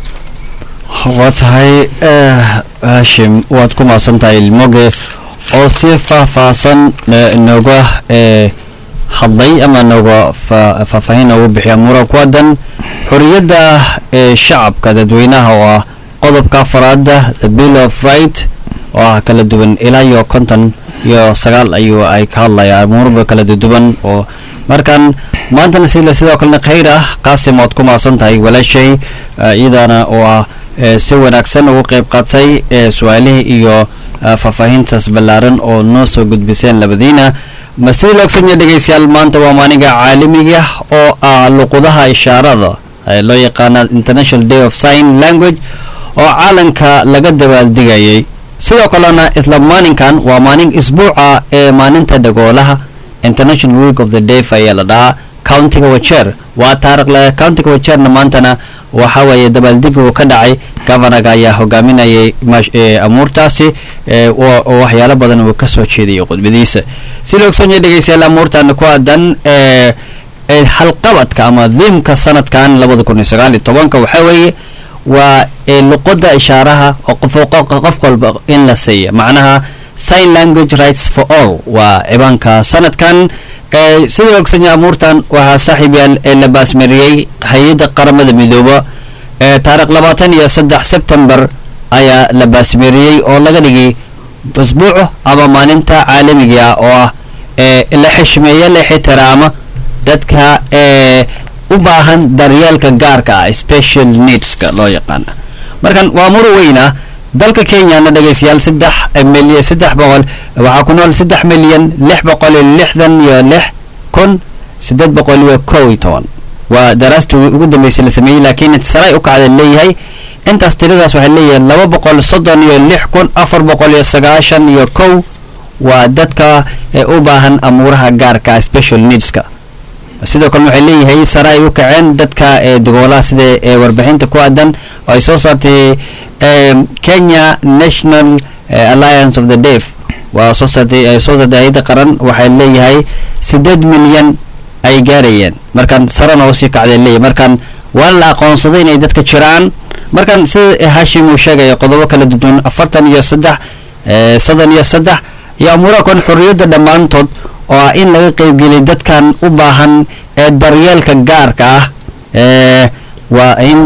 waa tahay hashim waad ku mahadsan tahay ilmoge oo si faahfaahsan nooga hadlay ama nooga faahfaahin noogu bixiya muran ku aadan xorriyadda ee shacabka dadweynaha oo ah qodobka afaraada the bill of right oo ah kala duwan ilaa iyo konton iyo sagaal ayuu ay ka hadlayaan muruba kala duwan oo markan maantana sila sidoo kalena khayr ah qaasim waad ku mahadsan tahay walaashay iyadana oo ah si wanaagsan ugu qayb qaatay su-aalihii iyo faahfaahintaas ballaaran oo noo soo gudbiseen labadiina masida loogsanya dhegeystayaal maanta waa maalinga caalamiga oo ah luqudaha ishaarada loo yaqaana international day of sign language oo caalanka laga dabaaldegayay sidoo kalena isla maalinkan waa maalin isbuuca ee maalinta dhagoolaha international week of the deaf ayaa la dhahaa countiga wajeer waa taariikhle countiga wajeerna maantana waxa weeye dabaaldegi uu ka dhacay governaga ayaa hogaaminayay amuurtaasi oo waxyaalo badan uu ka soo jeediyay khudbadiisa si loogsanya dhegeystayaal amuurtan ku aadan halqabadka ama diimka sanadkan labada kun iyo sagaal iyo tobanka waxaa weeye waa luqada ishaaraha oo qof walba in la siiya macnaha sign language rights for all waa cibaanka sanadkan sida ogsanya amuurtan waxaa saaxiib yaal ee la baasmariyey hay-adda qaramada midooba taarikh labaatan iyo saddex sebtembar ayaa la baasmariyey oo laga dhigay usbuuco ama maalinta caalamiga oo ah la xishmeeya la ixtiraama dadka u baahan daryeelka gaarka ah special needska loo yaqaana markan waa mur weyn ah dalka kenyana dhegeystayaal saddex milyan saddex boqol waxaa ku nool saddex milyan lix boqol iyo lixdan iyo lix kun siddeed boqol iyo kow iyo toban waa daraastii ugu dambeysay la sameeyey laakiin saray u kacda leeyahay intaas tiradaas waxay leeyihiin laba boqol soddon iyo lix kun afar boqol iyo sagaashan iyo kow waa dadka u baahan amuuraha gaarka special needska sidoo kale waxay leeyahay sare ay u kaceen dadka dagoolaha sida warbixinta ku aadan oo ay soo saartay kenya national alliance of the deaf waa soo saartay ay soo saartay hay-adda qaran waxay leeyahay siddeed milyan ay gaarayeen markan sarena usii kacday leeyahay markan waa la aqoonsaday inay dadka jiraan markan sida hashim uu sheegaya qodobo kala duwan afartan iyo saddex soddon iyo saddex iyo amuuraha kon xorriyadda dhammaantood oo ah in laga qeybgeliyay dadkan u baahan ee daryeelka gaarka ah waa in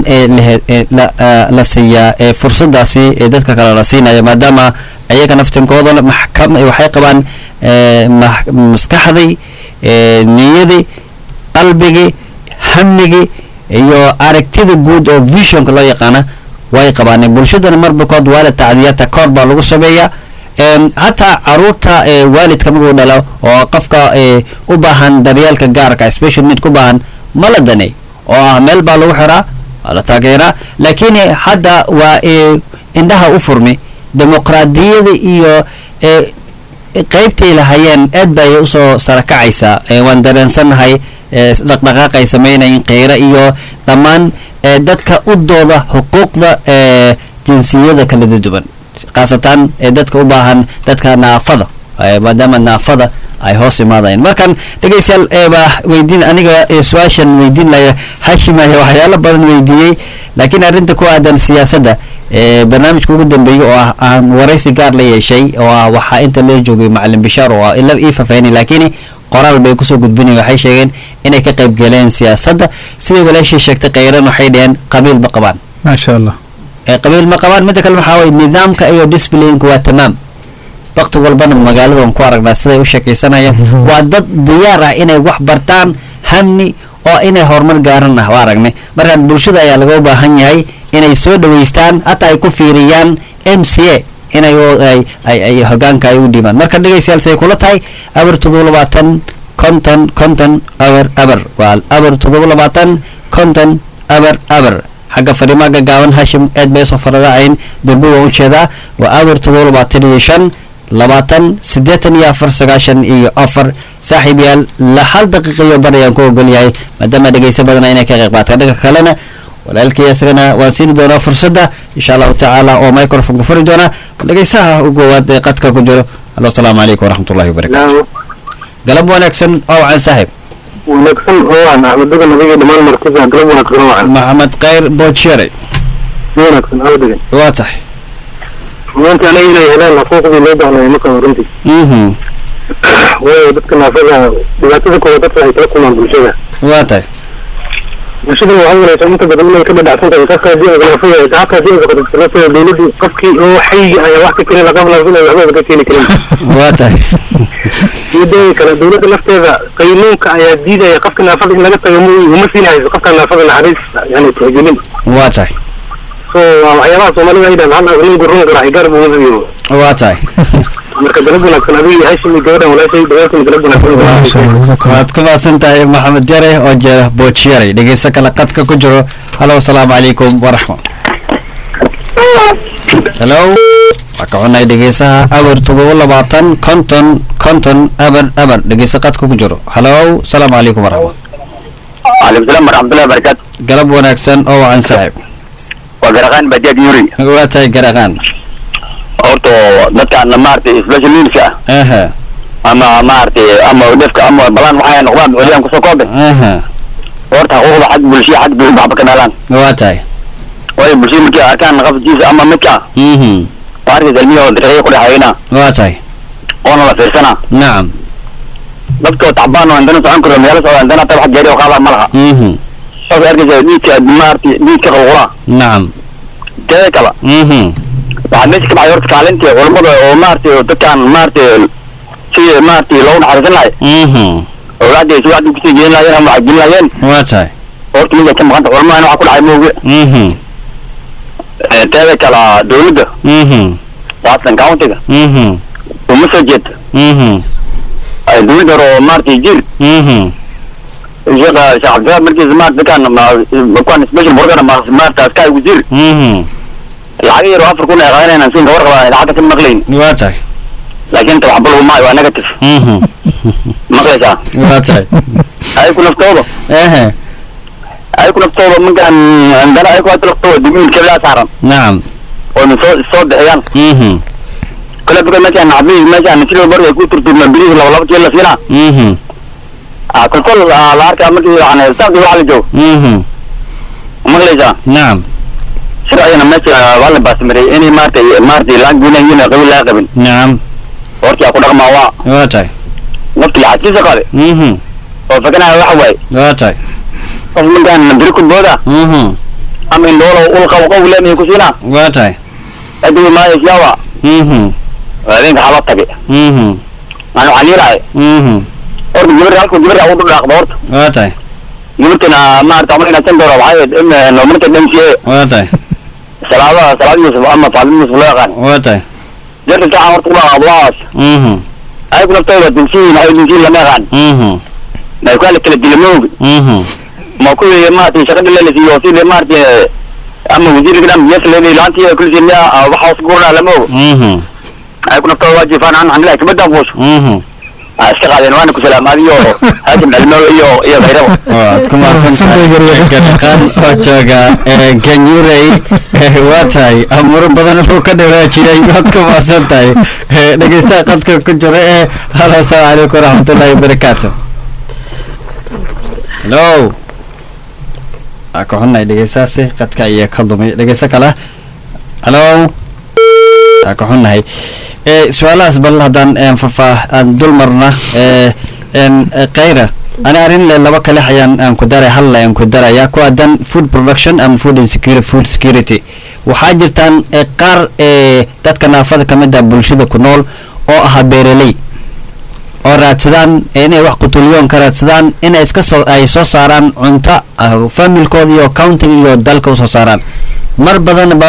la siiyaa fursadaasi ee dadka kale la siinaya maadaama ayaga naftinkooda maxkam waxay qabaan maskaxdii niyadii qalbigii hamigii iyo aragtida guud oo visionka loo yaqaana way qabaan bulshadana marbakood waa la tacdiyaata koor baa lagu sameeyaa hataa caruurta waalidka markuu dhalo oo qofka u baahan daryeelka gaarka special need ku baahan ma la danay oo ah meel baa lagu xiraa waa la taageeraa laakiin hadda waa indhaha u furmi dimuqraadiyada iyo qeybtay lahayeen aad bay usoo sarakacaysaa waan dareensannahay dhaqdhaqaaqay samaynayin kheyra iyo dhammaan dadka u dooda xuquuqda jinsiyada kala duwan khaasatan ee dadka u baahan dadka naafada maadaama naafada ay hoos imaadayeen markan dhegeystayaal eebaa weydiin aniga su-aashan weydiin laya hashimaya waxyaalo badan weydiiyey laakiin arrinta ku aadan siyaasadda barnaamijka ugu dambeeyey oo ah aan waraysi gaar la yeeshay oo ah waxaa inta la joogay macalin bishaar oo ila ii faafahini laakiin qoraal bay kusoo gudbinayen waxay sheegeen inay ka qayb galeen siyaasadda siday walaashii sheegtay kheyran waxay dheheen qabiil ma qabaan maasha allah qabiil ma qabaan midda kale waxaa waye nidaamka iyo disciplineka waa tamaam waqti walbana magaalada waan ku aragnaa siday u sheekaysanayaan waa dad diyaar ah inay wax bartaan hamni oo inay horumar gaaran ah waa aragnay markaan bulshada ayaa laga baahan yahay inay soo dhaweystaan hataa ay ku fiiriyaan m c a inay ay ay ay hogaanka ay u dhiibaan marka dhegaystayaal say kula tahay aber todoba labaatan konton konton aber aber waa aber todoba labaatan konton aber aber xagga fariimaha gaggaaban hashim aad bay soo faradaacayn durbo waa ujeedaa waa aber todoba labaatan iyo shan labaatan siddeetan iyo afar sagaashan iyo afar saaxiib yaal la hal daqiiqa iyo bar ayaan ku ogol yahay maadaama dhegeysa badana inay ka qayb qaataan dhanka kalena walaalkii isagana waan siini doonaa fursadda insha allahu tacaala oo microphone ku furi doona dhegeysaha ugu waad ee qadka ku jiro halo asalaamu calaykum waraxmatullahi wabarakatu galab wanaagsan oo wacan saaxiib wanaagsan oo aan axmedaga nabiga dhammaan martida galab wanaagsan oo aan maxamed khayr boojere wanaagsan aldigan waa tahay maanta aniga inay helaan xuquuqdii loo baahnay marka runtii mhm waayo dadka naafada dhibaatada kooda dadka ay kala kulmaan bulshada waa tahay bulshada waxaa walaysaa inta badan inay ka badhacsan tahay qofka haddii ay naafada shacabka haddii ay baqato sababtoo dowladii qofkii oo xayiga ayaa wax ka keenay laqab naafada waxba ka keeni karin waa tahay iyo dooyi kale dowladda lafteeda qaynuunka ayaa diidaya qofka naafada in laga tago mu- uma siinayso qofka naafada naxariis yani tixgelin waa tahay so waa waxyaabaha soomaalida ay dhahan hal nin gurun garaa gaar buu umafiyo waa tahay marka galab wanaagsan adiga iyo hashim iyo gabadhan walaashay dhawaantiin galab maasha wanaagsan allah jazakum waad ku mahadsan tahay maxamed yare oo jeeda boojiyare dhegeyso kale qadka ku jiro halo asalaamu calaykum waraxma halo waa ka xunahay dhegeysaha aber todoba labaatan konton konton aber aber dhegeyso qadka ku jiro halo asalaamu calaykum waraxma وعليكم السلام ورحمة الله وبركاته galab wanaagsan oo wacan saaxiib وقرقان بديات يوري waa tahay garaqaan horta dadkaan maaragtay special needska aha ama maaragtay ama dhefka ama balaan waxay noqdaan culyaan kusoo koobe aha horta xuquuqda xag bulshada xag bay waxba ka dhalaan waa tahay waayo bulshada markay arkaan qafkiisa ama midka mhm waa arkaysa ilmihi oo dariiqyo ku dhexeeyna waa tahay oona la fiirsana nacam dadkoo tacbaan oo indana socon karo meelo socda indana tab wax gaari oo qaada ma laha mhm waxay arkaysa dhiidka maaragtay dhiidka qalqula nacam teeda kale mhm waxaa meesha ka baxay horta kaalintii culammada oo maaragtay dadkaan maaragtay sidii maaragtay loogu naxariisan lahay mhm awlaadii si waxdii kusii gelin lahaayeen ama waxay gelin lahaayeen waa tahay horta mida ka maqanta culamada waxa ku dhacay mooge mhm teeda kala dowladda mhm waastan countiga mhm uma soo jeeda mhm dowladda hore oo maaragtay jir mhm sheekha sheekh cabdiraab markiisa maarata dadkaan kuwan special borgana maarata askaay wasiir mhm lacag yar oo afar kun ay qaadanayaan siin ka warqabaa lacagta ka maqlayn waa tahay laakiin ta waxba laguma waa negative mhm maqlaysaa waa tahay ay ku naftooda ehe ay ku naftooda markaan andana ay ku hata naftooda dimiin kabilaa saaran nacam oo na soo soo bixiyaan mhm kale baka meeshaan naxbiis meeshaan sida borga ku turturma biriis laba laba jeer la siinaa mhm kolkol la arkaa markii yani saaqi waxa la joogo mhm maqlaysaa nacam sida ayana meesha waa la baasmariyay inay maaragtay maaragtay laan guunayin qabiil laa qabin nacam hortii ku dhaqmaa waa waa tahay nafti lacagtiisa qaade mhm oo fakanaya waxa waaye waa tahay qof markaan biri ku booda mhm ama indhoolo ul qabo qow leenahay ku siinaa waa tahay adigu maayo siyaaba mhm habeenka xala tage mhm aan waxaan yeelahay mhm horta gabarta halku gabarta u dhaqdo horta waa tahay gabartana maarata ama inaa san doora waxay ahayd in marka dhamsiye waa tahay salaada salaad yusuf ama faalid yusuf loo yaqaan waa tahay jarta saxan horta ku dhaqaado waaas mhm ay ku naftooda dinsiin waxay dinsiin lama yaqaan mhm ma ku kala kala dilamoogi mhm ma ku yeeye maarata shaqada lelasiiyo sidii maarata ama wasiirka dhan yes leeday laantii kulsi miya waxa hoos gurna lama ogo mhm ay ku naftooda waajifaan aan waxaan leeyahay kabadaan fuusho mhm iska qaadeen waana ku salaamaadiyo haashim dhalmo iyo iyo kayrabo waad ku mahadsantahay garqaan oo jooga ee ganyurey waa tahay amuro badan wuxuu ka dhawaajiyay waad ku mahadsan tahay dhegeystaha qadka ku jira ee halo asalaamu calaykum waraxmatullaahi wabarakaatu halo waa ka xunnahay dhegeystahaasi qadka ayaa ka dumay dhegeysto kale halo waa ka xunnahay ee su-aalahaas bal haddaan een faahfaah aan dul marna ee een kayra ani arrin le laba kale ayaan aan ku daray hal le aan ku daraya ku aadan food production ama food insecurity food security waxaa jirtaan ee qaar ee dadka naafada ka mid ah bulshada ku nool oo ahaa beeraley oo raadsadaan inay wax qutulyoon ka raadsadaan inay iska soo ay soo saaraan cunto familkooda iyo countiga iyo dalka usoo saaraan mar badanba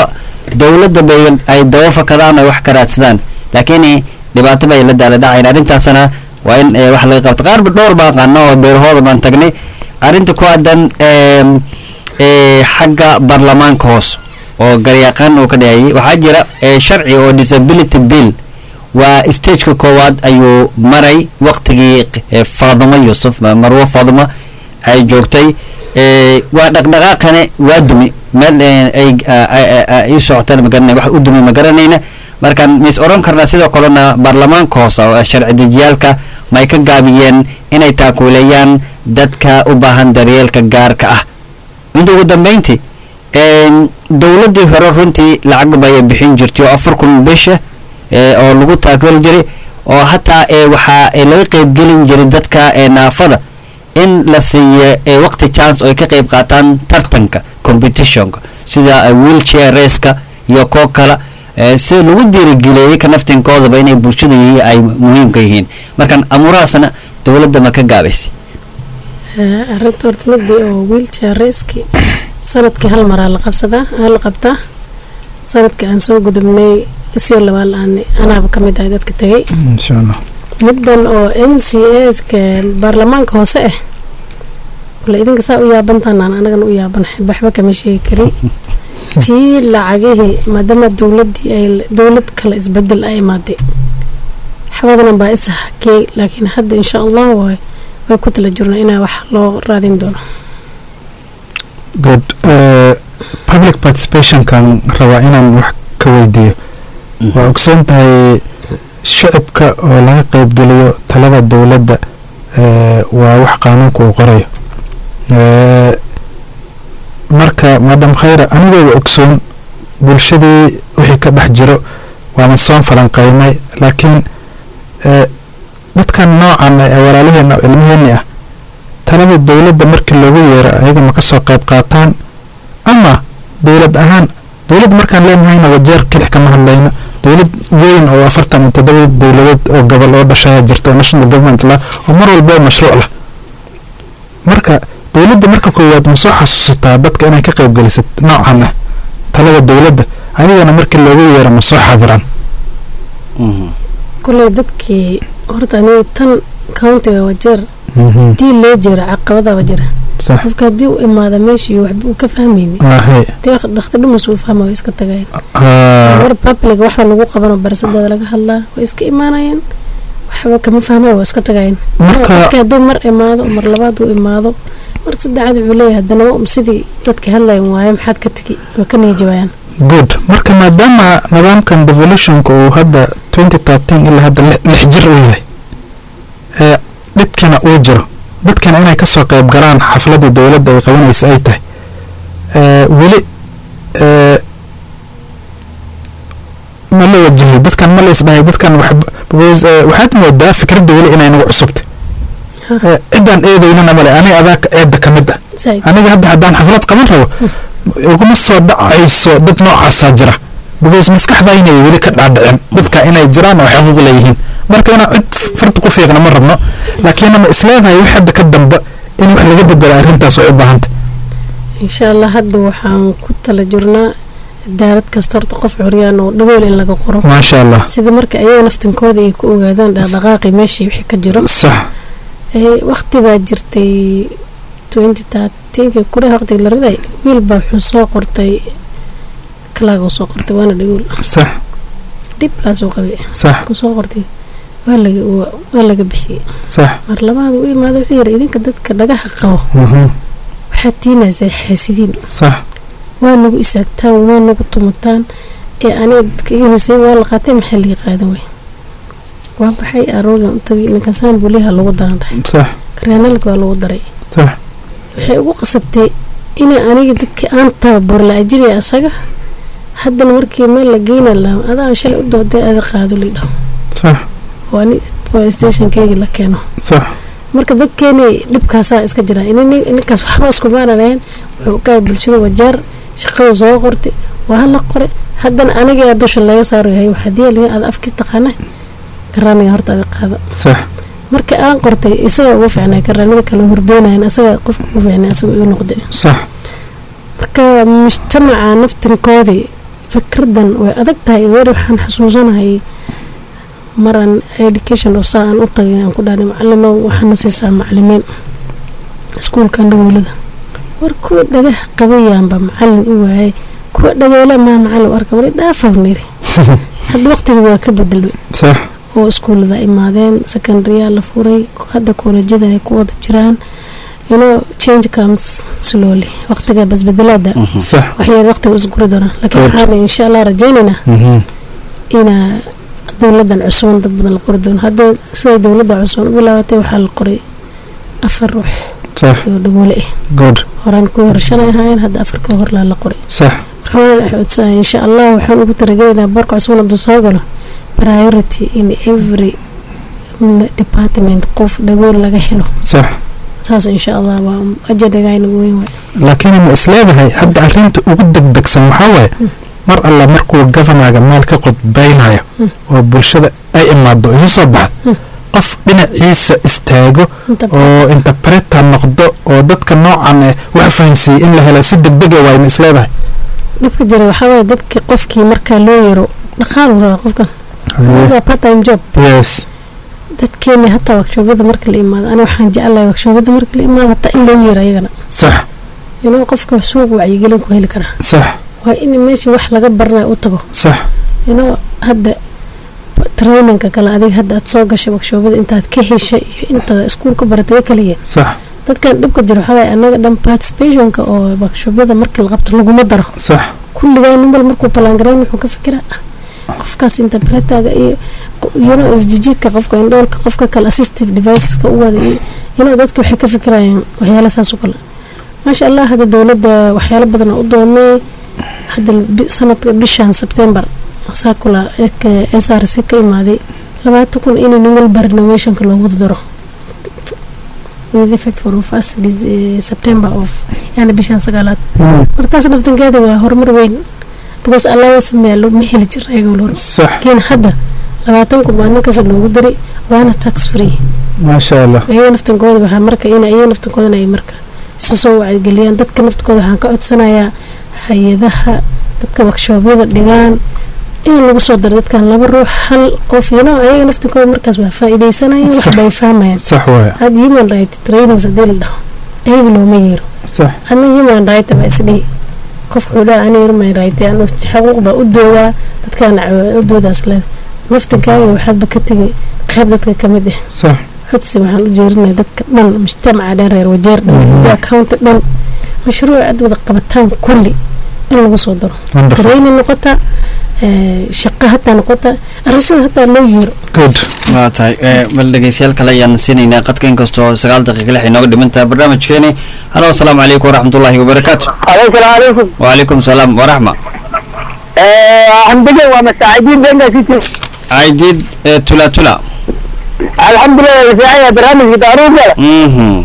dowladda bay ay daba fakadaan oo wax ka raadsadaan laakiin dhibaato bay la daala dhacayn arrintaasna waa in eh, wax laga qabto qaar dhowr baan qaano oo beerahooda baan tagnay arrinta ku aadan em, eh, xagga baarlamaanka hoos oo garyaqaan uu ka dhahayay waxaa jira eh, sharci oo disability bill waa stageka koowaad ayuu maray waqtigii eh, faadimo yuusuf ma- marwo faadimo ay joogtay eh, waa dhaqdhaqaaqane waa dumi meel eh, ay a- a- a- ii socotaan magaranay wax u dumi ma garanayna markaan mis oran karnaa sidoo kalena baarlamaanka hoose oo sharci dejiyaalka may ka gaabiyeen inay taakuuleeyaan dadka u baahan daryeelka gaarka ah inta ugu dambeyntii een, dowladdii hore runtii lacag bay bixin jirtay oo afar kun bisha ee, oo lagu taakuli jiray oo hataa ee, waxaa ee, laga qeybgelin jiray dadka ee, naafada in la siiyo ee, waqti chance oo ay ka qeyb qaataan tartanka competitionka sida eh, wheelchair raceka iyo koo kale ee, si lagu dhiirigeliyey ka naftinkoodaba inay bulshada yihiin ay muhiimka yihiin markan amuurahaasna dowladda ma ka gaabaysay Eh, arrinta horta midii oo wheelchair raceki sanadkii hal maraa la qabsadaa aa la qabtaa sanadkii aan soo gudubnay isyo labaa la-aanay anaaba ka mid ahay dadka tegay insha allah middan oo m c ska baarlamaanka hoose ah wala idinka saa u yaabantaanaan anagana u yaabanahay waxba kama sheegi kari tii lacagihii maadaama dowladii ay dowlad kale isbedel ay imaaday xabadana baa isa hakey laakiin hadda insha allah way way ku tala jirnaa inaa wax loo raadin doono good Eh, public participationkan rabaa inaan wax ka weydiiyo waa ogsoon tahay shicibka oo laga qeybgeliyo talada dowladda eh, waa wax qaanuunka uu qorayo Eh, marka madam khayra anigooba ogsoon bulshadii wixii ka dhex jiro waama soo falanqeynay laakiin eh, dadkan noocan ee walaalaheena oo ilmaheeni ah talada dowladda markii loogu yeero ayaga ma kasoo qayb qaataan ama dowlad ahaan dowlad markaan leenahayna wajeer kelix kama hadlayno dowlad weyn oo afartan iyo toddoba dowladeed oo gobol oo dhashaya jirta oo national government lah oo mar walba mashruuc lah marka dowladda marka koowaad ma soo xasuusataa dadka inay ka qayb gelisat noocan ah talada dowladda ayagana markii loogu yeero ma soo xaadiraan kuley dadkii horta aniga tan countiga wajeer hadii loo jeero caqabadaba jira sax qofka haddii u imaada meesha iyo waxba uu ka fahmayni ahe dee dhakhtar dhumas uu fahma way iska tagayeen Ah, mar public waxa lagu qabano barasadeeda laga hadlaa way iska imaanayeen waxba kama fahmay waa iska tagayeen Marka- qofka hadduu mar imaado mar labaad uu imaado marka saddexaad wuxuu leeyahay haddana wa- sidii dadka hadlayan waaye maxaad ka tegi way ka niijabayaan good marka maadaama nidaamkan devolutionka uu hadda 2013 ilaa hadda lix- lix jir uu yahay ee dhibkina uu jiro dadkana inay kasoo qayb galaan xafladii dowladda ay qabanaysa ay tahay ee weli ee ma la wajahay dadkan ma la isdhahay dadkan wax- because, ee, waxaad moodaa fikradda weli inay nagu cusubtay Ee, ciddaan eedaynana male aniga adaa eedda ka mid ah Zaid. aniga hadda haddaan xaflad qaban rabo uguma soo dhacayso dad noocaasaa jira because maskaxda inay weli ka dhaadhicin dadka inay jiraan oo xuquuq leeyihiin marka inaan cid farta ku fiiqna ma rabno laakiin ama isleedahay wax hadda ka dambe in wax laga bedelo arrintaas way u baahantay insha allah hadda waxaan ku tala jirnaa daalad kasta horta qof curyaan oo dhagool in laga qoro maasha allah sida marka ayaga naftinkooda ay ku ogaadaan dhaqdhaqaaqi meeshii wixii ka jiro sax ee waqti baa jirtay 2013 kure waqtiga la riday wiil baa wuxuu soo qortay kalaaga soo qortay waana dhagool sax dhib laasoo qabay sax ku soo qortay waa laga waa- waa laga bixiyey sax mar labaad u imaado wuxuu yidhi idinka dadka dhagaha qabo mhm, waxaad tiinaysaa xaasidiin sax waa nagu isaagtaan waa nagu tumataan ee aniga dadka iga hooseeya waa la qaatay maxaa laga qaadan way waa baxay aroogan u tagay ninkaasaan buliha lagu daran dhahay sax karyaanalka waa lagu daray sax waxay ugu qasabtay inay aniga dadkii aan tababaro la ajiriya asaga haddana markii meel la geyna la adaa shalay u dooday ada qaado lidhaho sax oo ani police stationkeyga la keeno sax marka dadkeeni dhibkaasaa iska jira in- ninkaas waxba iskumaananayn wuxuu ka bulshada wajaar shaqada soo qortay waa hala qore haddana aniga dusha laga saaro yahay waxaa diyaaliya aad afkii taqaana karaaniga horta ada qaado sax marka aan qortay isaga ugu fiicnay karaanida kale hordoonayan asaga qofka ugu fiicnay asaga igu noqday sax marka mujtamaca naftinkoodii fikradan way adag tahay weer waxaan xasuusanahay maraan education of saa aan u tagay aan ku dhahnay macalimo waxaana siisaa macalimiin iskuulkan dhagoolada war kuwa dhagaha qabayaanba macalin u waayay kuwa dhagoole maa macalin u arka wali dhaafaw niri hadda waqtiga waa ka bedelmay sax oo iskuullada imaadeen secondaryaa la furay hadda koolajyadan ay ku wada jiraan you know change comes slowly waqtiga basbedelaada sax waxyar waqtiga isguri doonaa laakiin Good. waxaan insha allah rajaynaynaa Mhm. inaa dowladan cusuban dad badan la qori doono hadda siday dowladda cusuban u bilaabatay waxaa la qoray afar ruux sax oo dhagoole ah good horaan kuwii hore shalay ahaayeen hadda afarkii horlaa la qoray sax marka waxaan codsanaya insha allah waxaan ugu talagelaynaa boorka cusubna hadduu soo galo priority in every mm, department qof dhagool laga helo sax saas insha allah waa ajadagaa inagu weyn waay laakiin ma isleedahay hadda arrinta ugu degdegsan waxaa waaye mar alla markuu gofanaga meel ka qodbaynayo oo bulshada ay imaado isu soo baxdo qof dhinaciisa istaago inta oo interpreter noqdo oo dadka noocan eh wax fahansiiyey in la helo si degdega waay ma isleedahay dhibka jira waxaa waaye dadkii qofkii markaa loo yaro dhaqaalu rabaa qofkan waa part time job yes dadkeeni hataa wakshoobada marka la imaado ani waxaan jecelahay wakshoobada marka la imaado hataa in loo yeero ayagana sax inuu qofka suuq wacyigelin ku heli karaa sax waa in meeshii wax laga baranayo u tago sax inuu hadda traininka kale adiga hadda aad soo gashay wakshoobada intaad ka heshay iyo intaad iskuulka baratay way kala yihiin sax dadkan dhibka jira waxaa waaye annaga dhan participationka oo wakshoobada markii la qabto laguma daro sax kulligaa nin bal markuu ballaangarayn wuxuu ka fikiraa ah qofkaas interpretaga iyo yuno isjijiidka qofka indhoolka qofka kale assistive deviceska u wada iyo inuu dadka waxay ka fikirayaan waxyaala saas u kale maasha allah hadda dowladda waxyaalo badan oo u doonay hadda bi- sanadka bishan sebtembar saakula s r c ka imaaday labaatan kun in nin walba renovationka loogu daro with effect for first Dec- september of yani bishan sagaalaad martaas dhaftankeeda waa horumar weyn because allowance meel ma heli jirin ayaga wal hore sax laakiin hadda labaatan kun baa ninkaas loogu diray waana tax free maasha allah ayaga naftankooda waxaa marka in ayaga naftankoodana ay marka isu soo wacyigeliyaan dadka naftankooda waxaan ka codsanayaa hay-adaha dadka wakshoobyada dhigaan in lagu soo daro dadkan laba ruux hal qof yano ayaga naftankooda markaas waa faa-ideysanayaan wax bay fahmayaan sax waaya had human right trainings haddii la dhaho ayaga looma yeero sax hadna human right baa isdhihi qofka wuxuu dhaha ani human right anu xaquuq baa u doodaa dadkaana u doodaas leeda naftankaaga waxaadba ka tegay qayb dadka ka mid ah sax codsi waxaan u jeerinaya dadka dhan mujtamaca dhan reer wajeer dhan inta accounta dhan mashruuc aad wada qabataan kulli in lagu soo daro wonderful training noqota eh, shaqo hataa noqota arrintada hataa loo yeero good waa tahay ee, bal dhegeystayaal kale ayaan siinaynaa qadka inkastoo sagaal daqiiqa lix inooga dhiman tahay barnaamijkeeni halo asalaamu calaykum waraxmatullaahi wabarakaatu alaykum salaam alaykum wacalaykum salaam waraxma alxamdulilah waa masaacidiin benga city caydiid ee, tula tula alxamdulilah fiicanya barnaamijka daaruurka mhm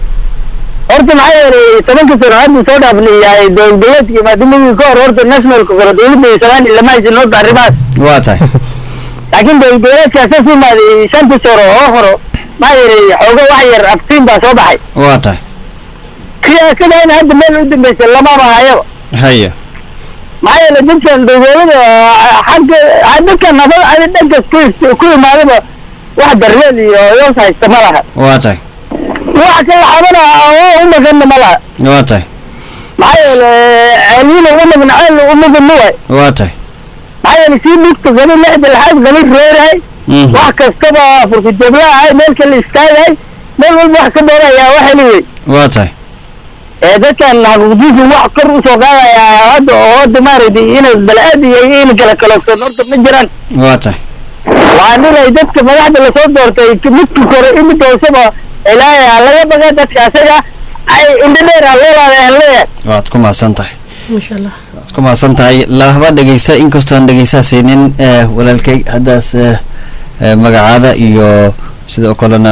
horta maxaa yeelay tobanka sano hadda soo dhaafnayahay dowladeedkii maadamadii ka hor horta nationalka kore dowladda iyo soomaaliya lama haysan horta arrimahaas waa tahay laakiin dowladeedkaas ka sii maaday shantii sano oo horo maxaa yeelay xoogo wax yar aftiin baa soo baxay waa tahay siyaasadaana hadda meel u dambaysa lamaba hayaba haya maxaa yeelay dadkan dowladada xagga dadkan nabad ada dhankas ku ku imaadaba wax darleel iyo yoos haysta ma laha waa tahay wax kala xabana oo u maganna ma laha waa tahay maxaa yeelay ceelina umagan ceel umagan ma waay waa tahay maxaa yeelay sii dhigta gani lixda laxaad gani reerahay mhm wax kastaba furka jablahay meel kale istaagahay meel walba wax ka doonayaa wax heli wey waa tahay ee dadkan xaquuqdiisu wax kor usoo qaadaya hadda oo hadda maaragtay inay bala-aad iyo in kala kalogsan horta ma jiraan waa tahay waa nin ay dadka madaxda lasoo doortay midka kore imika hooseba ilaahay laga baga dadka asaga ay indho dheer ha loo laadaan leeyahay waad ku mahadsan tahay maasha allah waad ku mahadsan tahay lahaba dhegeysta inkastoo aan dhegeystaasaynin ee, walaalkay haddaas ee, ee, magacaada iyo sidoo kalena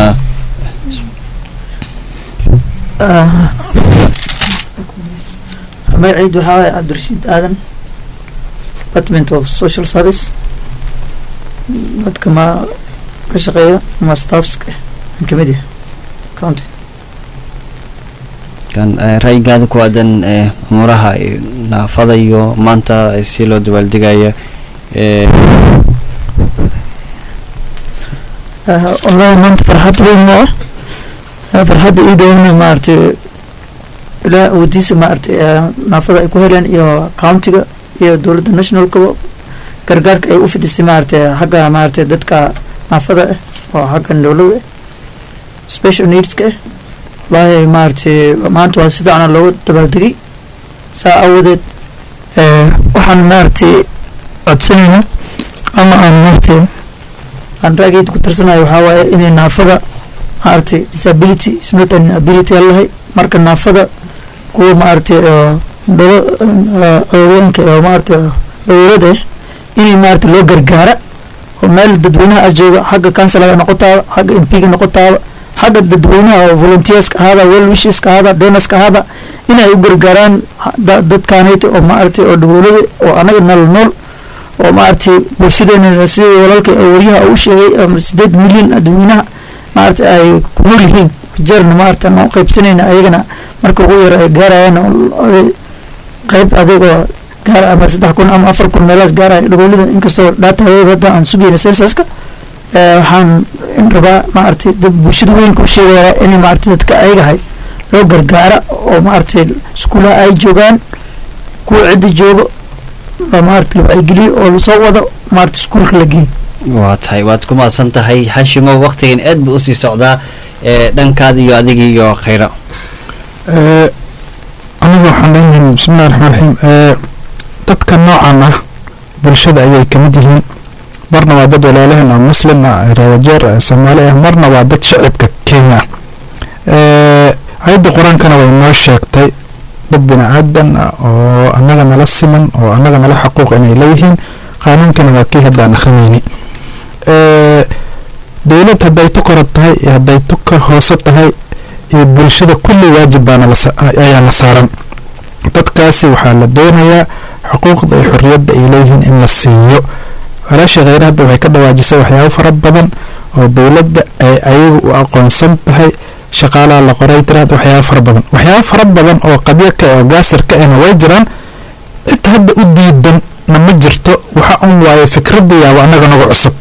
magaciid waxaa waaye cabdirashiid aadan department of social service dadka ma ka shaqeeya ama staffska aan kamid yahay county kan ee, ra'yigaada ku aadan ee, umuuraha ee, naafada iyo maanta si loo dabaaldegaya ee والله maanta farxad weyn oo ah farxadda iidayna maaragtay ilaa awoodiisa maaragtay naafada ay ku heleen iyo countiga iyo dowladda nationalkaba gargaarka ay u fidisay maaragtay xagga maaragtay dadka naafada ah oo xagga dowladda special needska ah wallaahi maaragtay maanta waa si fiican looga dabaaldegay saa awadeed waxaan maaragtay codsanaynaa ama aan maaragtay aan raageyd ku tirsanayo waxaa waaye inay naafada maaragtay disability is not an ability allahay marka naafada kuwa maaragtay dolo codooyinka oo maaragtay dowlada ah inay maaragtay loo gargaara oo meel dadweynaha as jooga xagga councilada noqotaaba xagga m p-ga noqotaaba xagga dadweynaha oo volunteerska ahaada well wisheska ahaada donorska ahaada inay u gargaaraan dadkaanayta oo maaragtay oo dowlada oo anaga nool nool oo maaragtay bulshadeena sida walaalka waryaha u sheegay ama sideed milyan dadweynaha maaragtay ay ku nool yihiin jeerna maaragtay aan qaybsanayna ayagana marka ugu yar ay gaarayaan qayb adigoo gaar ama saddex kun ama afar kun meelahaas gaaraya dowlada inkastoo dhaatadooda hadda aan sugayna sensaska waxaan rabaa maaragtay dad bulshada weynka u sheegaya inay maaragtay dadka ayagahay loo gargaara oo maaragtay iskuulaha ay joogaan kuwa cidda joogo maaragtay la wacyigeliyo oo lasoo wado maaragtay iskuulka la geeyo waa tahay waad ku mahadsan tahay xashimo waktigan aad buu usii socdaa ee dhankaada iyo adiga iyo khayra aniga waxaan leenahay bismillahi raxmaan raxiim dadka noocan ah bulshada ayay kamid yihiin marna waa dad walaalahan oo muslim ah reewajeer soomaali ah marna waa dad shacibka kenya ah ayadda qur-aankana way noo sheegtay dad bini aadan ah oo annaga nala siman oo annaga nala xaquuq inay leeyihiin qaanuunkana waa kii hadda aan akhrinayni dowlad hadday tu kora tahay iyo hadday tu ka hoose tahay iyo bulshada kulli waajib baana ayaa la saaran dadkaasi waxaa la doonayaa xuquuqda iyo xorriyadda ay leeyihiin in la siiyo walaasha kheyre hadda waxay ka dhawaajisay waxyaabo fara badan oo dowladda ay ayagu u aqoonsan tahay shaqaalaha la qoray tiraad waxyaabo fara badan waxyaabo fara badan oo qabyo ka oo gaasir ka ahna way jiraan cid hadda u diidan na ma jirto waxa un waaye fikradda yaaba annaga nagu cusub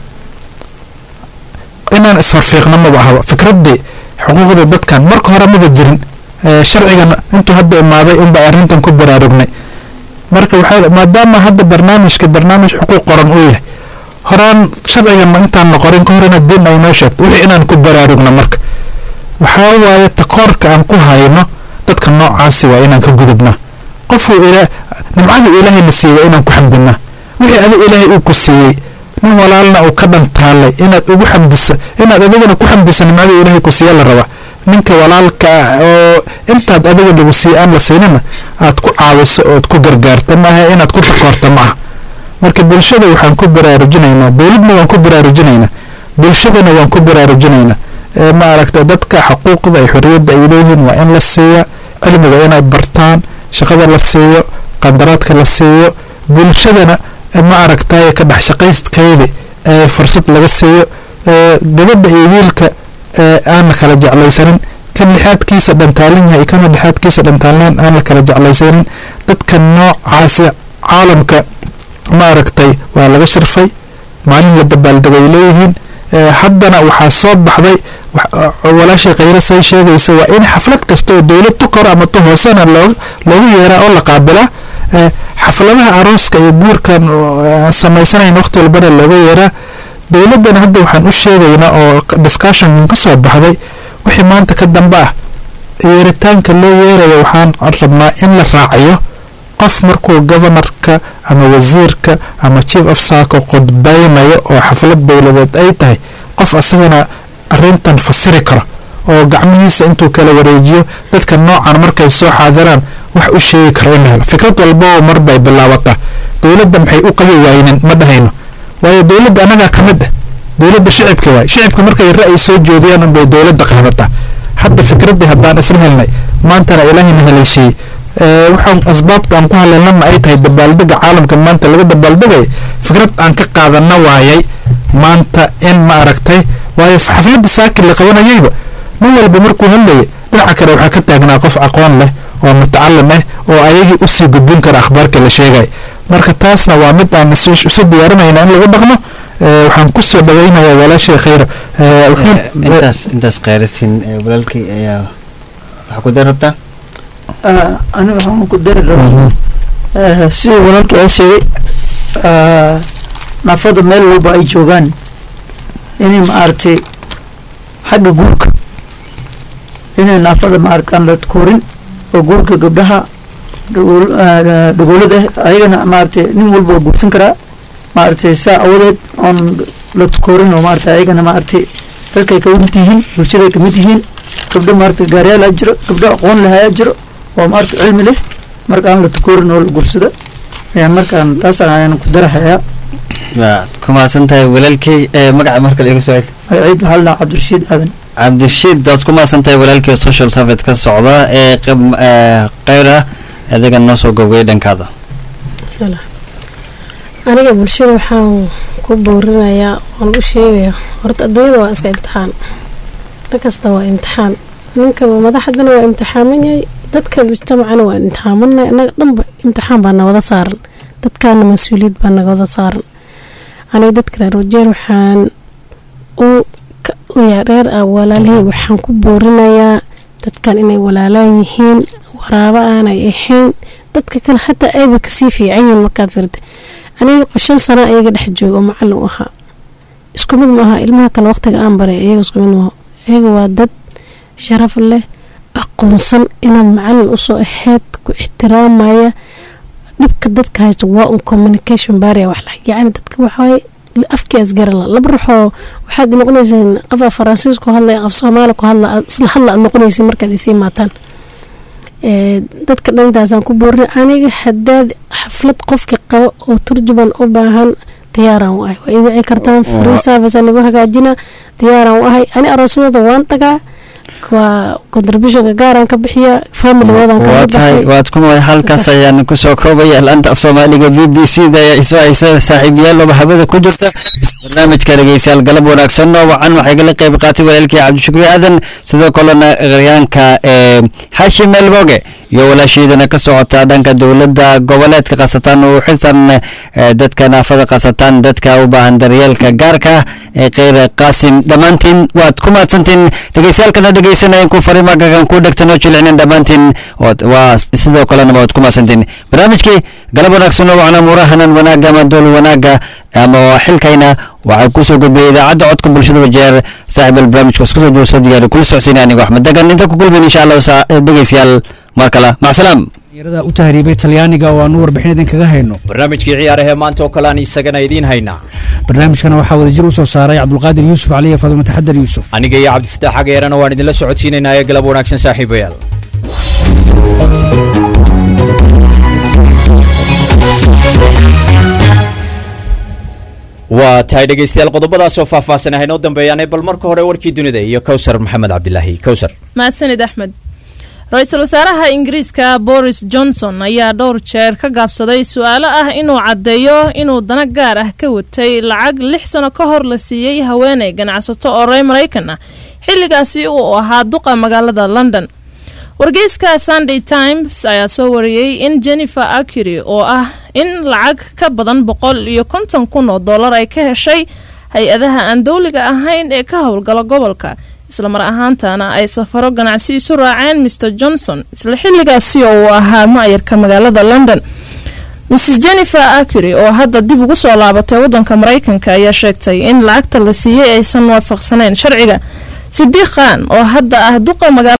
inaan isfarfiiqno maba ahaba fikraddii xuquuqda dadkan marka hore maba jirin sharcigan intuu hadda imaaday unbaa arrintan ku baraarugnay marka waxaa maadaama hadda barnaamijka barnaamij xuquuq qoran uu yahay horaan sharcigan intaan la qorin ka hor inaad diin ay noo sheegto wixii inaan ku baraarugno marka waxaa waaye takoorka aan ku hayno dadka noocaasi waa inaan ka gudubnaa qofuu ila nimcadii ilaahay na siiyey waa inaan ku xamdinaa wixii adi ilaahay uu ku siiyey nin walaalna uu ka dhantaalay inaad ugu xamdisa inaad adigana ku xamdisa nimcadii ilaahay ku siiya la rabaa ninka walaalka ah oo intaad adiga lagu siiye aan la siinina aad ku caawiso ood ku gargaarta maaha inaad ku takoorta ma aha marka bulshada waxaan ku baraarujinaynaa dowladna waan ku baraarujinaynaa bulshadana waan ku baraarujinaynaa ma aragta dadka xuquuqda iyo xorriyadda ay leeyihiin waa in la siiya cilmiga inay bartaan shaqada la siiyo qandaraadka la siiyo bulshadana ma aragtaye ka dhex shaqaystkeyda ee fursad laga siiyo gabadha iyo wiilka aan la kala jeclaysanin kan lixaadkiisa dhantaalan yahay kana lixaadkiisa dhantaalan aan la kala jeclaysanin dadka noocaasi caalamka ma aragtay waa laga sharfay maalin la dabaaldegay leeyihiin haddana waxaa soo baxday walaasha khayra say sheegaysa waa in xaflad kasta oo dowlad tu koro ama tu hoosena loo loogu yeeraa oo la qaabilaa xafladaha arooska iyo guurkan aan samaysanayn waqti walbana looga yeeraa dowladdan hadda waxaan u sheegaynaa oo discussion ka soo baxday wixii maanta ka dambe ah yeeritaanka loo yeerayo waxaan rabnaa in la raaciyo qof markuu governorka ama wasiirka ama chief of sako qodbaynayo oo xaflad dowladeed ay tahay qof asagana arrintan fasiri karo oo gacmihiisa intuu kala wareejiyo dadka noocan markay soo xaadiraan wax u sheegi karo in la helo fikrad walbao mar bay bilaabataa dowladda maxay u qabi waaynin ma dhahayno waayo dowladda annagaa ka mid ah dowladda shicibka waay shicibka markay ra'yi soo joodiyaan unbay dowladda qaadataa hadda fikraddii haddaan isla helnay maantana ilaahayna haleeshiiyey waxaan asbaabta aan ku haleelnana ay tahay dabaaldega caalamka maanta laga dabaaldegaya fikrad aan ka qaadana waayay maanta in ma aragtay waayo xafladda saakir la qabanayayba nin walba markuu hadlaya dhinaca kale waxaa ka taagnaa qof aqoon leh oo mutacalim ah oo ayagii usii gudbin kara akhbaarka la sheegay marka taasna waa mid aan isu isu diyaarinayna in lagu dhaqmo Eh, waxaan kusoo dhaweynayaa walaashay khayr Eh, wuxuu- intaas intaas khayrasin walaalkii ayaa waxaa ku dari rabtaa Ah, aniga waxaan ku dari rabaa Eh, sidii walaalkii aa sheegay ah, naafada meel walba ay joogaan inay maaragtay xagga guurka inay naafada maaragta aan la koorin oo guurka gabdhaha dhagool- ah, dhagoolada ah ayagana maaragtay nin walba waa guursan karaa maaragtay saa awadeed oon la koorin oo maaragtay ayagana maaragtay dadkay ka mid yihiin bulshaday ka mid yihiin gabdho maaragtay gaaryaal aa jiro gabdho aqoon leh ayaa jiro oo maaragtay cilmi leh marka aan la tukoorin oo la guursado ayaan markaan taas ayaan ku darahayaa waad ku mahadsan tahay walaalkii ee magaca marka la igu soo celi magaciid waxaa la dhahaa cabdirashiid aadan cabdirashiid waad ku mahadsan tahay walaalkii social service ka socda ee qab- ee khayra adiga noo soo gobgay dhankaada aniga bulshada waxaan ku boorinayaa waan u sheegayaa horta adduunyada waa iska imtixaan dhan kasta waa imtixaan ninkaba madaxdana waa imtixaaman yahay dadka mujtamacana waa imtixaamanay annaga dhanba imtixaan baa nagada saaran dadkaana mas-uuliyad baa nagada saaran aniga dadka reer wajeer waxaan u ka- u yaa reer ah walaalihii waxaan ku boorinayaa dadkan inay walaalaan yihiin waraabo aanay ahayn dadka kale hataa ayba kasii fiican yihiin markaad firta aniga shan sano ayaga dhex jooga oo macallin u ahaa isku mid maaha ilmaha kale waqtiga aan baray iyaga isku mid maaha iyaga waa dad sharaf leh aqoonsan inaad macallin usoo ahayd ku ixtiraamaya dhibka dadka haysto waa un communication baria wax lah yacni dadka waxawaaye afkiias garan la laba ruuxoo waxaad noqonayseen qofa faransiis ku hadlaya qof soomaali ku hadla aad isla hadla aad noqonaysin markaad isii maataan Ee, dadka dhantaasaan ku boorin aniga hadaad xaflad qofki qabo oo turjuban u baahan diyaaraan u ahay waa ii wici kartaan free service aan igu hagaajina diyaaraan u ahay ani aroosyada waan tagaa waa contributionka gaaraan ka bixiya familygoodan waa kala tahay baxay waad ku mahad halkaas ayaan kusoo koobaya laanta af soomaaliga b b c da ayaa isoo haysa saaxiibayaal oo habada ku jirta barnaamijka dhegeystayaal galab wanaagsan oo wacan waxay kala qayb qaatay walaalkii cabdishukri aadan sidoo kalena qaryaanka ee xashim elboge iyo walaasheedana ka socota dhanka dowladda goboleedka qasataan oo xilsan ee, dadka naafada qasataan dadka u baahan daryeelka gaarka ee kheyr qaasim dhammaantiin waad ku mahadsantiin dhegeystayaalkana dhegeysanayeen ku farima gagan ku dhegtan oo jilcinin dhammaantiin ood- waa sidoo kalena waad ku mahadsantiin barnaamijkii galab wanaagsan oo wacna muurahanan wanaaga ama dool wanaaga ama waa xilkayna waxaa kusoo gudbiyay idaacadda codka bulshada wajeer saaxiib barnaamijka isku soo joogso diyaari kula socodsiinaya anigo axmed degan inta ku kulmin insha allah saa- dhegeystayaal mar kale macsalaam dhalinyarada u tahriibay talyaaniga oo aanu warbixin idin kaga hayno barnaamijkii ciyaarahee maanta oo kale aan isagana idiin haynaa barnaamijkana waxaa wadajir u soo saaray cabdulqaadir yuusuf cali iyo faadimo taxadar yuusuf aniga iyo cabdifataax xageerana waan idinla socodsiinaynaa ee galab wanaagsan saaxiibayaal waa tahay dhegeystayaal qodobadaasoo faahfaahsan ah inoo dambeeyaane bal marka hore warkii dunida iyo kowsar maxamed cabdilaahi kowsar mahadsanid axmed ra-iisul wasaaraha ingiriiska boris johnson ayaa dhowr jeer ka gaabsaday su-aalo ah inuu caddeeyo inuu dana gaar ah ka watay lacag lix sano ka hor la siiyey haweeney ganacsato oo reer maraykan ah xilligaasi uu ahaa duqa magaalada london wargeyska sunday times ayaa soo wariyey in jennifer acury oo ah in lacag ka badan boqol iyo konton kun oo dollar ay ka heshay hay-adaha aan dowliga ahayn ee ka howlgala gobolka islamar ahaantana ay safaro ganacsi isu raaceen mr johnson isla xilligaasi oo uu ahaa maayarka magaalada london mrs jennifer acury oo hadda dib ugu soo laabatay wadanka maraykanka ayaa sheegtay in lacagta la siiyey aysan waafaqsaneyn sharciga sidiiq khan oo hadda ah duqa magaala